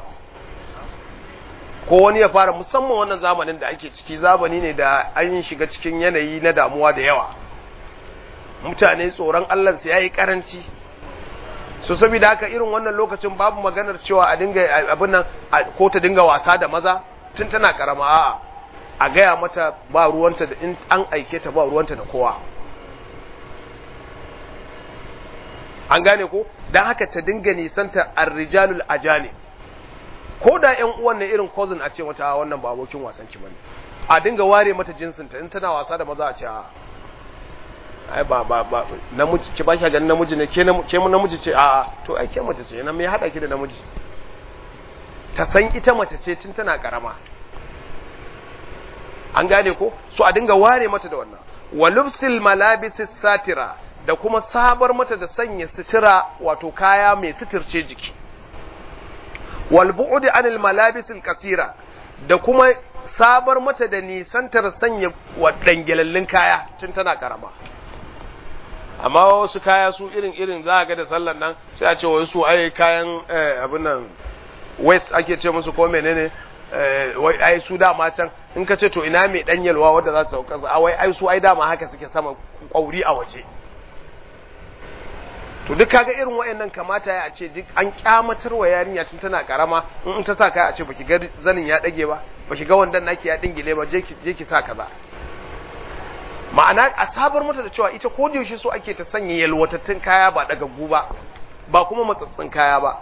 ko wani ya fara musamman wannan zamanin da ake ciki zamani ne da an shiga cikin yanayi na damuwa da yawa mutane tsoron Allah su yayi karanci so saboda haka irin wannan lokacin babu maganar cewa a dinga abin nan ko ta dinga wasa da maza tun tana karama a'a a gaya mata ba ruwanta da in an aike ta ba ruwanta da kowa an gane ko dan haka ta dinga nisanta ar-rijalul ajani ko da ƴan uwan ne irin cousin a ce mata wannan ba abokin wasan ki bane a dinga ware mata jinsin ta in tana wasa da maza a ce a ai ba ba ba namiji ki ba shi ganin namiji ne ke ke mu namiji ce a to ai ke mace ce nan me hada ki da namiji ta san ita mace ce tun tana karama an gane ko so a dinga ware mata da wannan walubsil malabisis satira da kuma sabar mata da sanya sutura wato kaya mai suturce jiki wal bu'd anil malabisil kasira da kuma sabar mata da nisantar sanya wadangelallin kaya tun tana karama amma wasu kaya su irin irin za ga da sallan nan sai a ce wai su ai kayan abin nan west ake ce musu ko menene wai ai su dama can in ka ce to ina mai danyalwa wanda za su sauka a wai ai su ai dama haka suke sama kwauri a waje to duk kaga irin wayannan kamata ya ce duk an kyamatar wa yarinya tun tana karama in ta sa kai a ce baki ga zanin ya dage ba baki ga wandan naki ya dingile ba je ki je ki sa kaza ma'ana a sabar mata da cewa ita ko da yaushe so ake ta sanya yalwatattun kaya ba dagaggu ba ba kuma matsatsin kaya ba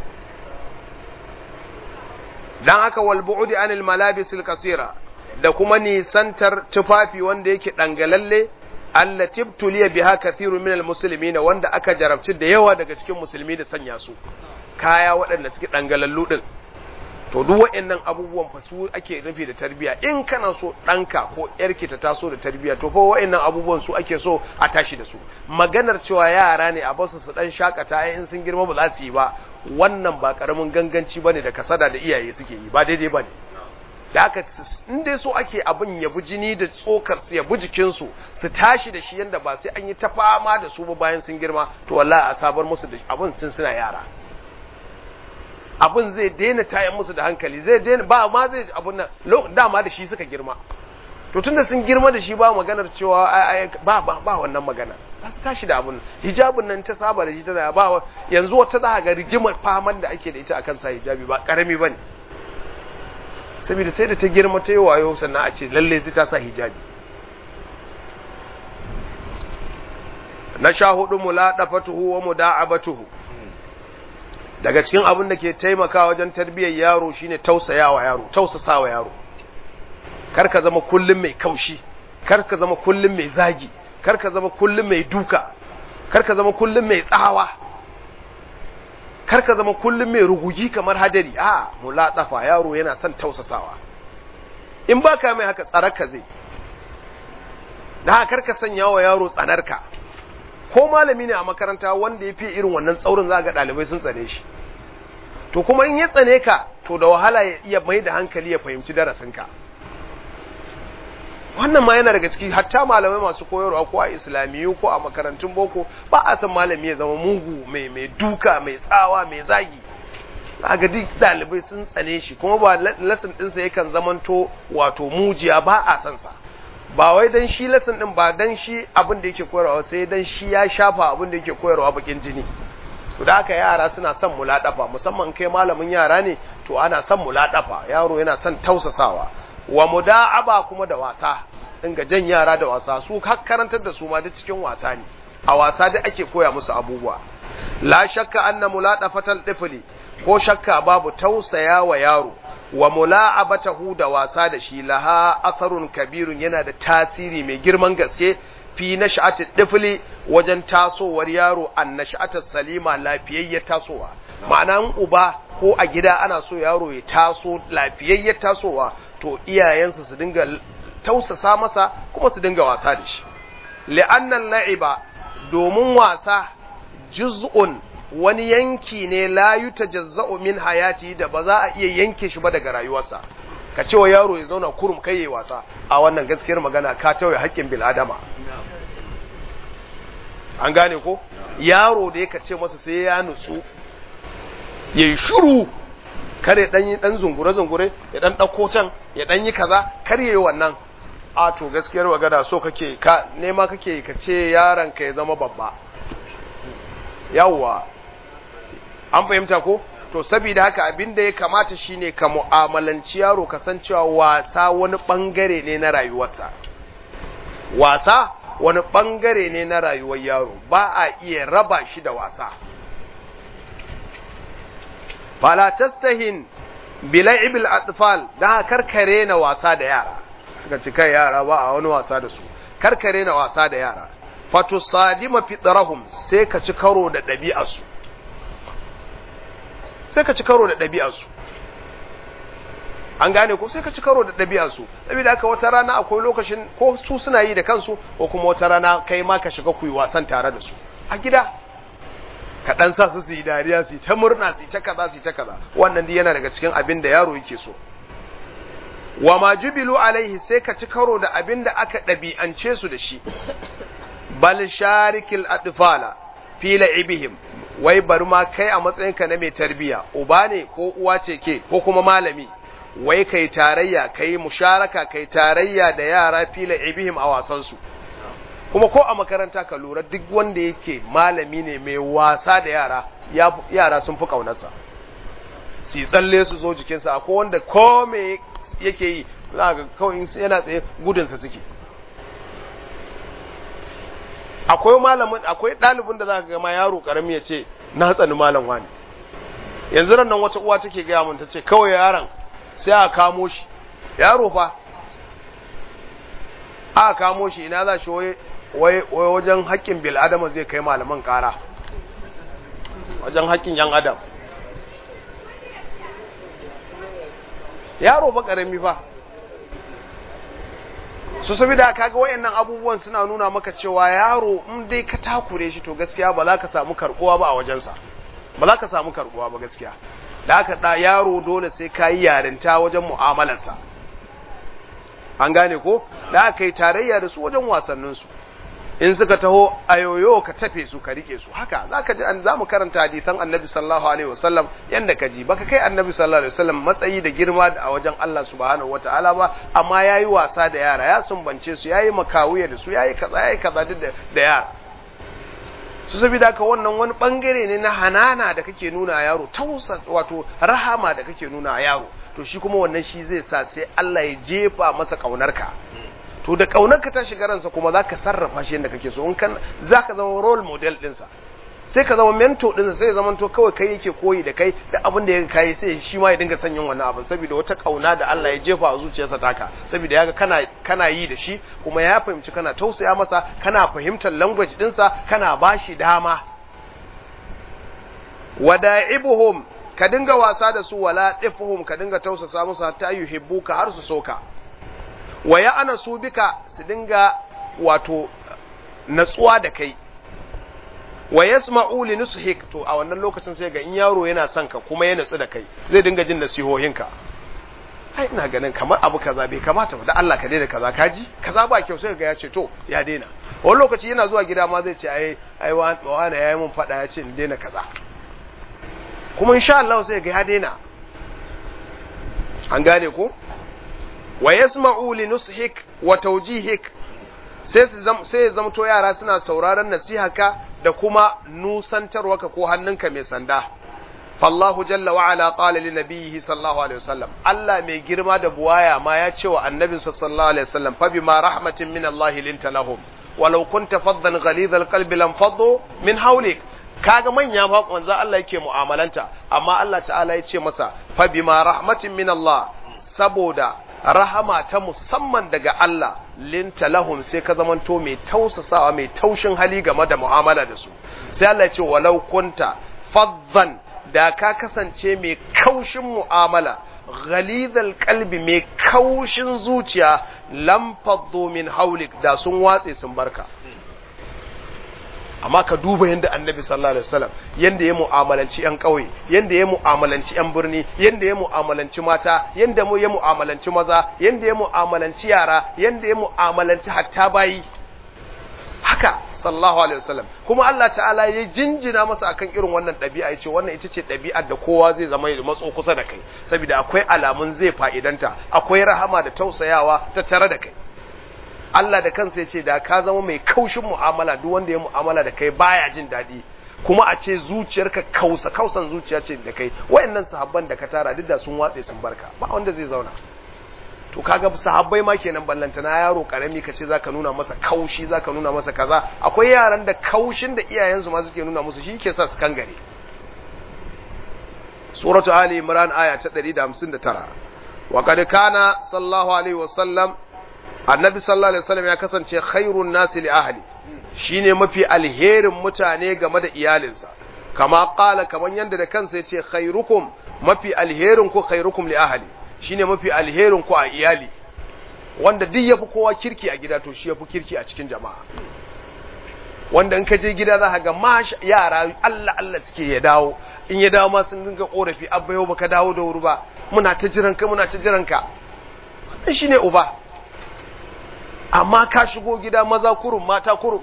dan haka wal bu'di anil malabisil kasira da kuma nisantar tufafi wanda yake dangalalle allati tuliya biha kathirun minal muslimin wanda aka jarabci da yawa daga cikin musulmi da sanya su kaya waɗanda suke dangalallu din to duk waɗannan abubuwan fa su ake nufi da tarbiya in kana so ɗanka ko ƴarki ta taso da tarbiya to fa waɗannan abubuwan su ake so a tashi da su maganar cewa yara ne a basu su dan shakata in sun girma ba za su yi ba wannan ba karamin ganganci bane da kasada da iyaye suke yi ba daidai bane da aka in dai so ake abin ya bi jini da tsokar su ya bi jikin su su tashi da shi yanda ba sai an yi ta fama da su ba bayan sun girma to wallahi a sabar musu da abin tun suna yara abin zai daina tayan musu da hankali zai daina ba ma zai abun nan dama da shi suka girma to tunda sun girma da shi ba maganar cewa ba ba ba wannan magana ba su tashi da abun hijabin nan ta saba da shi tana ba yanzu wata za ga rigimar faman da ake da ita akan sa hijabi ba karami bane saboda sai da ta girma ta yi wayo sannan a ce lalle sai ta sa hijabi na sha hudu muladafatuhu wa muda'abatuhu daga cikin abin da ke taimaka wajen tarbiyyar yaro shine tausayawa yaro tausasawa yaro kar ka zama kullum mai kaushi kar ka zama kullum mai zagi kar ka zama kullum mai duka kar ka zama kullum mai tsawa kar ka zama kullum mai rugugi kamar hadari a mulatsafa yaro yana son tausasawa in ba ka mai haka tsararka zai da haka kar ka sanya wa yaro tsanarka ko malami ne a makaranta wanda ya fi irin wannan tsaurin za ga ɗalibai sun tsane shi to kuma in ya tsane ka to da wahala ya iya mai da hankali ya fahimci darasinka wannan ma yana daga ciki hatta malamai masu koyarwa ko a islamiyu ko a makarantun boko ba a san malami ya zama mugu mai mai duka mai tsawa mai zagi ga duk ɗalibai sun tsane shi kuma ba lesson ɗinsa yakan zamanto wato mujiya ba a san sa ba wai dan shi lesson din ba dan shi abin da yake koyarwa sai dan shi ya shafa abin da yake koyarwa bakin jini to da haka yara suna son muladafa musamman kai malamin yara ne to ana son muladafa yaro yana son tausasawa wa muda'aba kuma da wasa dinga jan yara da wasa su har karantar da su ma duk cikin wasa ne a wasa da ake koya musu abubuwa la shakka anna muladafatal tifli ko shakka babu tausaya wa yaro wa mula'abatahu da wasa da shi laha atharun kabirun yana da tasiri mai girman gaske fi nash'ati tifli wajen tasowar yaro an nash'atar salima lafiyayyar tasowa ma'ana uba ko a gida ana so yaro ya taso lafiyayyar tasowa to iyayensa su dinga tausasa masa kuma su dinga wasa da shi li'annan la'iba domin wasa juz'un wani yanki ne la yutajazza'u min hayati da ba za a iya yanke shi ba daga rayuwarsa ka ce wa yaro ya zauna kurum kai yayi wasa a wannan gaskiyar magana ka tauye haƙƙin bil adama an gane ko yaro da ya ce masa sai ya nutsu yayi shiru kare dan yi dan zungure zungure ya dan dauko can ya dan yi kaza kar yayi wannan a to gaskiyar magana so kake ka nema kake ka ce yaron ka ya zama babba yawwa an fahimta ko to saboda haka abin da ya kamata shine ka mu'amalanci yaro kasancewa wasa wani bangare ne na rayuwarsa wasa wani bangare ne na rayuwar yaro ba a iya raba shi da wasa fala tastahin bila'ibil atfal da karkare na wasa da yara ga cikai yara ba a wani wasa da su karkare na wasa da yara fatusadima fitrahum sai ka ci karo da ɗabi'arsu sai ka ci karo da ɗabi'arsu an gane ko sai ka ci karo da ɗabi'arsu saboda haka wata rana akwai lokacin ko su suna yi da kansu ko kuma wata rana kai ma ka shiga ku yi wasan tare da su a gida ka dan sa su su yi dariya su yi ta murna su yi ta kaza su yi ta kaza wannan dai yana daga cikin abin da yaro yake so wa ma jubilu alaihi sai ka ci karo da abin da aka ɗabi'ance su da shi bal sharikil adfala fi la'ibihim wai bari ma kai a matsayinka na mai tarbiya uba ne ko uwa ce ke ko kuma malami wai kai tarayya kai musharaka kai tarayya da yara fi la'ibihim a wasan su kuma ko a makaranta ka lura duk wanda yake malami ne mai wasa da yara yara sun fi kaunarsa si tsalle su zo jikinsa ko wanda ko me yake yi za ga kawai yana tsaye gudunsa suke akwai malamin akwai ɗalibin da za ka gama yaro ƙarami ya ce na tsani malam wani yanzu ran nan wata uwa take gaya mun ta ce kawai yaron sai a kamo shi yaro fa a kamo shi ina za shi wai wajen haƙƙin bil'adama zai kai malaman ƙara wajen haƙƙin yan adam yaro fa ƙarami fa su saboda kaga wayannan abubuwan suna nuna maka cewa yaro in dai ka takure shi to gaskiya ba za ka samu karbuwa ba a wajensa ba za ka samu karbuwa ba gaskiya da haka da yaro dole sai ka yi yarinta wajen mu'amalarsa an gane ko da aka yi tarayya da su wajen wasanninsu in suka taho ayoyo ka tafe su ka rike su haka za ka ji an za mu karanta hadisan annabi sallallahu alaihi wasallam yanda ka ji baka kai annabi sallallahu alaihi wasallam matsayi da girma a wajen Allah subhanahu wataala ba amma yayi wasa da yara ya sumbance su yayi makawiya da su yayi kaza yayi kaza da yara su saboda haka wannan wani bangare ne na hanana da kake nuna a yaro tausa wato rahama da kake nuna a yaro to shi kuma wannan shi zai sa sai Allah ya jefa masa kaunarka to da kaunarka ta shiga ransa kuma zaka sarrafa shi yadda kake so in kan zaka zama role model dinsa sai ka zama mentor dinsa sai ya zama to kawai kai yake koyi da kai da abin da ya kai sai shi ma ya dinga sanyin wannan abin saboda wata kauna da Allah ya jefa a zuciyarsa taka saboda yaga kana kana yi da shi kuma ya fahimci kana tausaya masa kana fahimtar language dinsa kana bashi dama wada'ibuhum ka dinga wasa da su wala tifhum ka dinga tausasa musu hatta yuhibbuka har su soka wa ya ana su bika su dinga wato natsuwa da kai wa yasma'u li nushik to a wannan lokacin sai ga in yaro yana son ka kuma ya natsu da kai zai dinga jin nasihohinka ai ina ganin kamar abu kaza bai kamata ba da Allah ka daina kaza kaji kaza ba kyau sai ga ya ce to ya daina wani lokaci yana zuwa gida ma zai ce ai ai wani yayi mun fada ya ce in daina kaza kuma insha Allah sai ga ya daina an gane ko wa yasma'u li nushik wa tawjihik sai sai ya zamto yara suna sauraron nasihaka da kuma nusantarwaka ko hannunka mai sanda fallahu jalla wa ala qala li nabiyhi sallallahu alaihi wasallam Allah mai girma da buwaya ma ya ce wa annabinsa sallallahu alaihi wasallam fa bima rahmatin min Allah linta lahum walau kunta faddan ghalidhal qalbi lam faddu min hawlik kaga manya fa manzo Allah yake mu'amalanta amma Allah ta'ala ya ce masa fa bima rahmatin min Allah saboda rahama ta musamman daga Allah linta lahum sai ka zamanto mai tausasawa mai taushin hali game da mu'amala da su sai Allah ya ce walau kunta faddan da ka kasance mai kaushin mu'amala ghalizal kalbi mai kaushin zuciya lam faddu min haulik da sun watse sun barka amma ka duba yadda annabi sallallahu alaihi wasallam yadda ya mu'amalanci yan ƙauye yadda ya mu'amalanci yan birni yadda ya mu'amalanci mata yadda mu ya mu'amalanci maza yadda ya mu'amalanci yara yadda ya mu'amalanci hatta bayi haka sallallahu alaihi wasallam kuma Allah ta'ala ya jinjina masa akan irin wannan ɗabi'a yace wannan ita ce ɗabi'ar da kowa zai zama ya matso kusa da kai saboda akwai alamun zai fa'idanta akwai rahama da tausayawa ta tare da kai Allah da kansa yace da ka zama mai kaushin mu'amala duk wanda ya mu'amala da kai baya jin daɗi kuma a ce zuciyarka kausa kausan zuciya ce da kai wayannan sahabban da ka tara duk da sun watse sun barka ba wanda zai zauna to kaga sahabbai ma kenan ballanta na yaro karami kace zaka nuna masa kaushi zaka nuna masa kaza akwai yaran da kaushin da iyayensu ma suke nuna musu shi yake sa su kangare suratu ali imran aya ta 159 wa kad kana sallallahu alaihi wasallam annabi sallallahu alaihi wasallam ya kasance khairun nasi li ahli shine mafi alherin mutane game da iyalinsa kama qala kaman yanda da kansa yace khairukum mafi alherin ku khairukum li ahli shine mafi alherin ku a iyali wanda duk yafi kowa kirki a gida to shi yafi kirki a cikin jama'a wanda in ka je gida za ka ga ma yara Allah Allah suke ya dawo in ya dawo ma sun dinga korafi abba yau baka dawo da wuri ba muna ta jiran ka muna ta jiran ka wannan shine uba amma ka shigo gida maza kurum mata kurum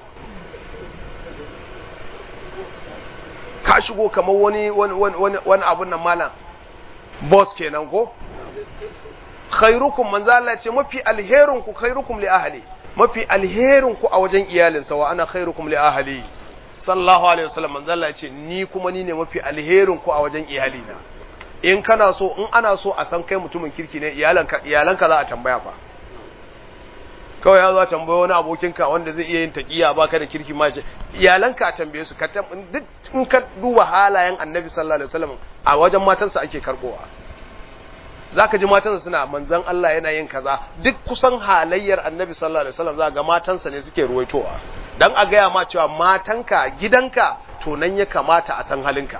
ka shigo kamar wani wani wani abun nan malam boss kenan ko khairukum manzo Allah ce mafi alherin ku khairukum li ahli mafi alherin ku a wajen iyalinsa wa ana khairukum li ahli sallallahu alaihi wasallam manzo Allah ce ni kuma ni ne mafi alherin ku a wajen iyalina in kana so in ana so a san kai mutumin kirki ne iyalanka iyalanka za a tambaya fa kawai ya zo a tambaye wani abokinka wanda zai iya yin taqiya baka da kirki ma ce iyalanka a tambaye su ka duk in ka duba halayen annabi sallallahu alaihi wasallam a wajen matansa ake karbowa zaka ji matansa suna manzon Allah yana yin kaza duk kusan halayyar annabi sallallahu alaihi wasallam za ga matansa ne suke ruwaitowa dan a gaya ma cewa matanka gidanka to nan ya kamata a san halinka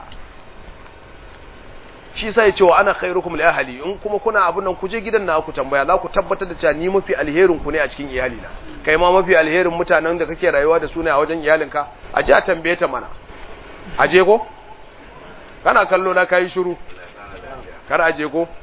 shi sai cewa ana khairukum li ahli in kuma kuna abun nan ku je gidan na ku tambaya za ku tabbatar da cewa ni mafi alherin ku ne a cikin iyalina kai ma mafi alherin mutanen da kake rayuwa da su ne a wajen iyalinka a je a tambaye ta mana a je ko kana kallo na kai shiru kar a je ko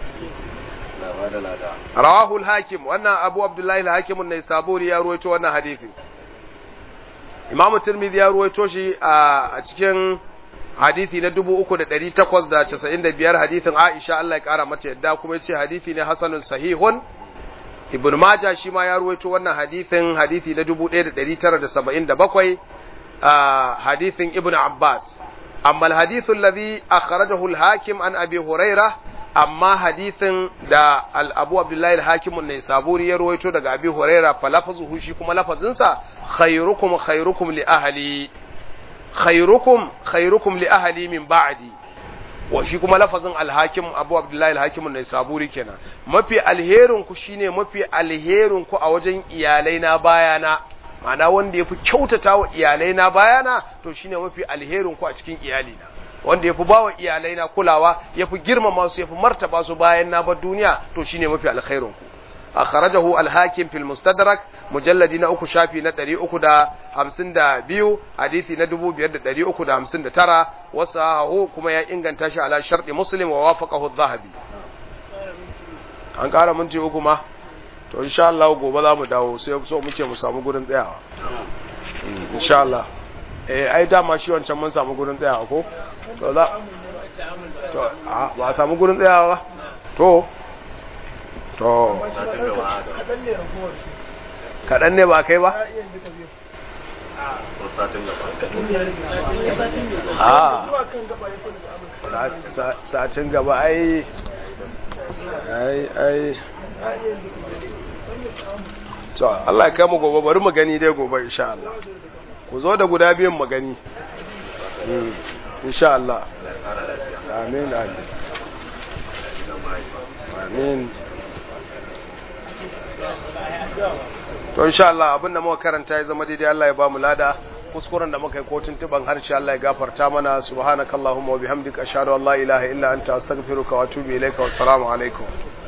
rawahu al-hakim wannan abu abdullahi al-hakim ne saburi ya ruwaito wannan hadisi imam tirmidhi ya ruwaito shi a cikin hadisi na 3895 hadisin aisha Allah ya kara mata yadda kuma yace hadisi ne hasanun sahihun ibn majah shi ma ya ruwaito wannan hadisin hadisi na 1977 hadisin ibn abbas amma al-hadithu alladhi akhrajahu al-hakim an abi hurairah amma hadithin da abu abdullahi al-hakimun ne saburi ya ruwaito daga abi huraira fa lafazuhu shi kuma lafazinsa khairukum khairukum li ahli khairukum khairukum li ahli min ba'di wa shi kuma lafazin al-hakim abu abdullahi al-hakimun ne saburi kenan mafi alherin ku shine mafi alherin ku a wajen iyalai na bayana ma'ana wanda yafi kyautata wa iyalai na bayana to shine mafi alherin ku a cikin iyalina wanda ya fi ba wa iyalai na kulawa ya fi girmama su ya fi martaba su bayan na bar duniya to shine mafi alkhairun ku akhrajahu al-hakim fil mustadrak mujalladi na uku shafi na 352 hadisi na 5359 wasahu kuma ya inganta shi ala sharti muslim wa wafaqahu adh-dhahabi an kara minti uku ma to insha Allah gobe za mu dawo sai so muke mu samu gurin tsayawa insha Allah eh ai dama shi wancan mun samu gurin tsayawa ko to za to a ba samu gurin tsayawa ba to to kaɗan ne ba kai ba a satin gaba ai ai ai to Allah ya kai mu gobe bari mu gani dai gobe insha Allah ku zo da guda biyan mu gani insha Allah amin amin amin to insha Allah abinda muka karanta ya zama daidai Allah ya ba mu lada kuskuren da muka yi kotun tuban harshe Allah ya gafarta mana subhanakallahumma wa bihamdika ashhadu an la ilaha illa anta astaghfiruka wa atubu ilaika wassalamu alaikum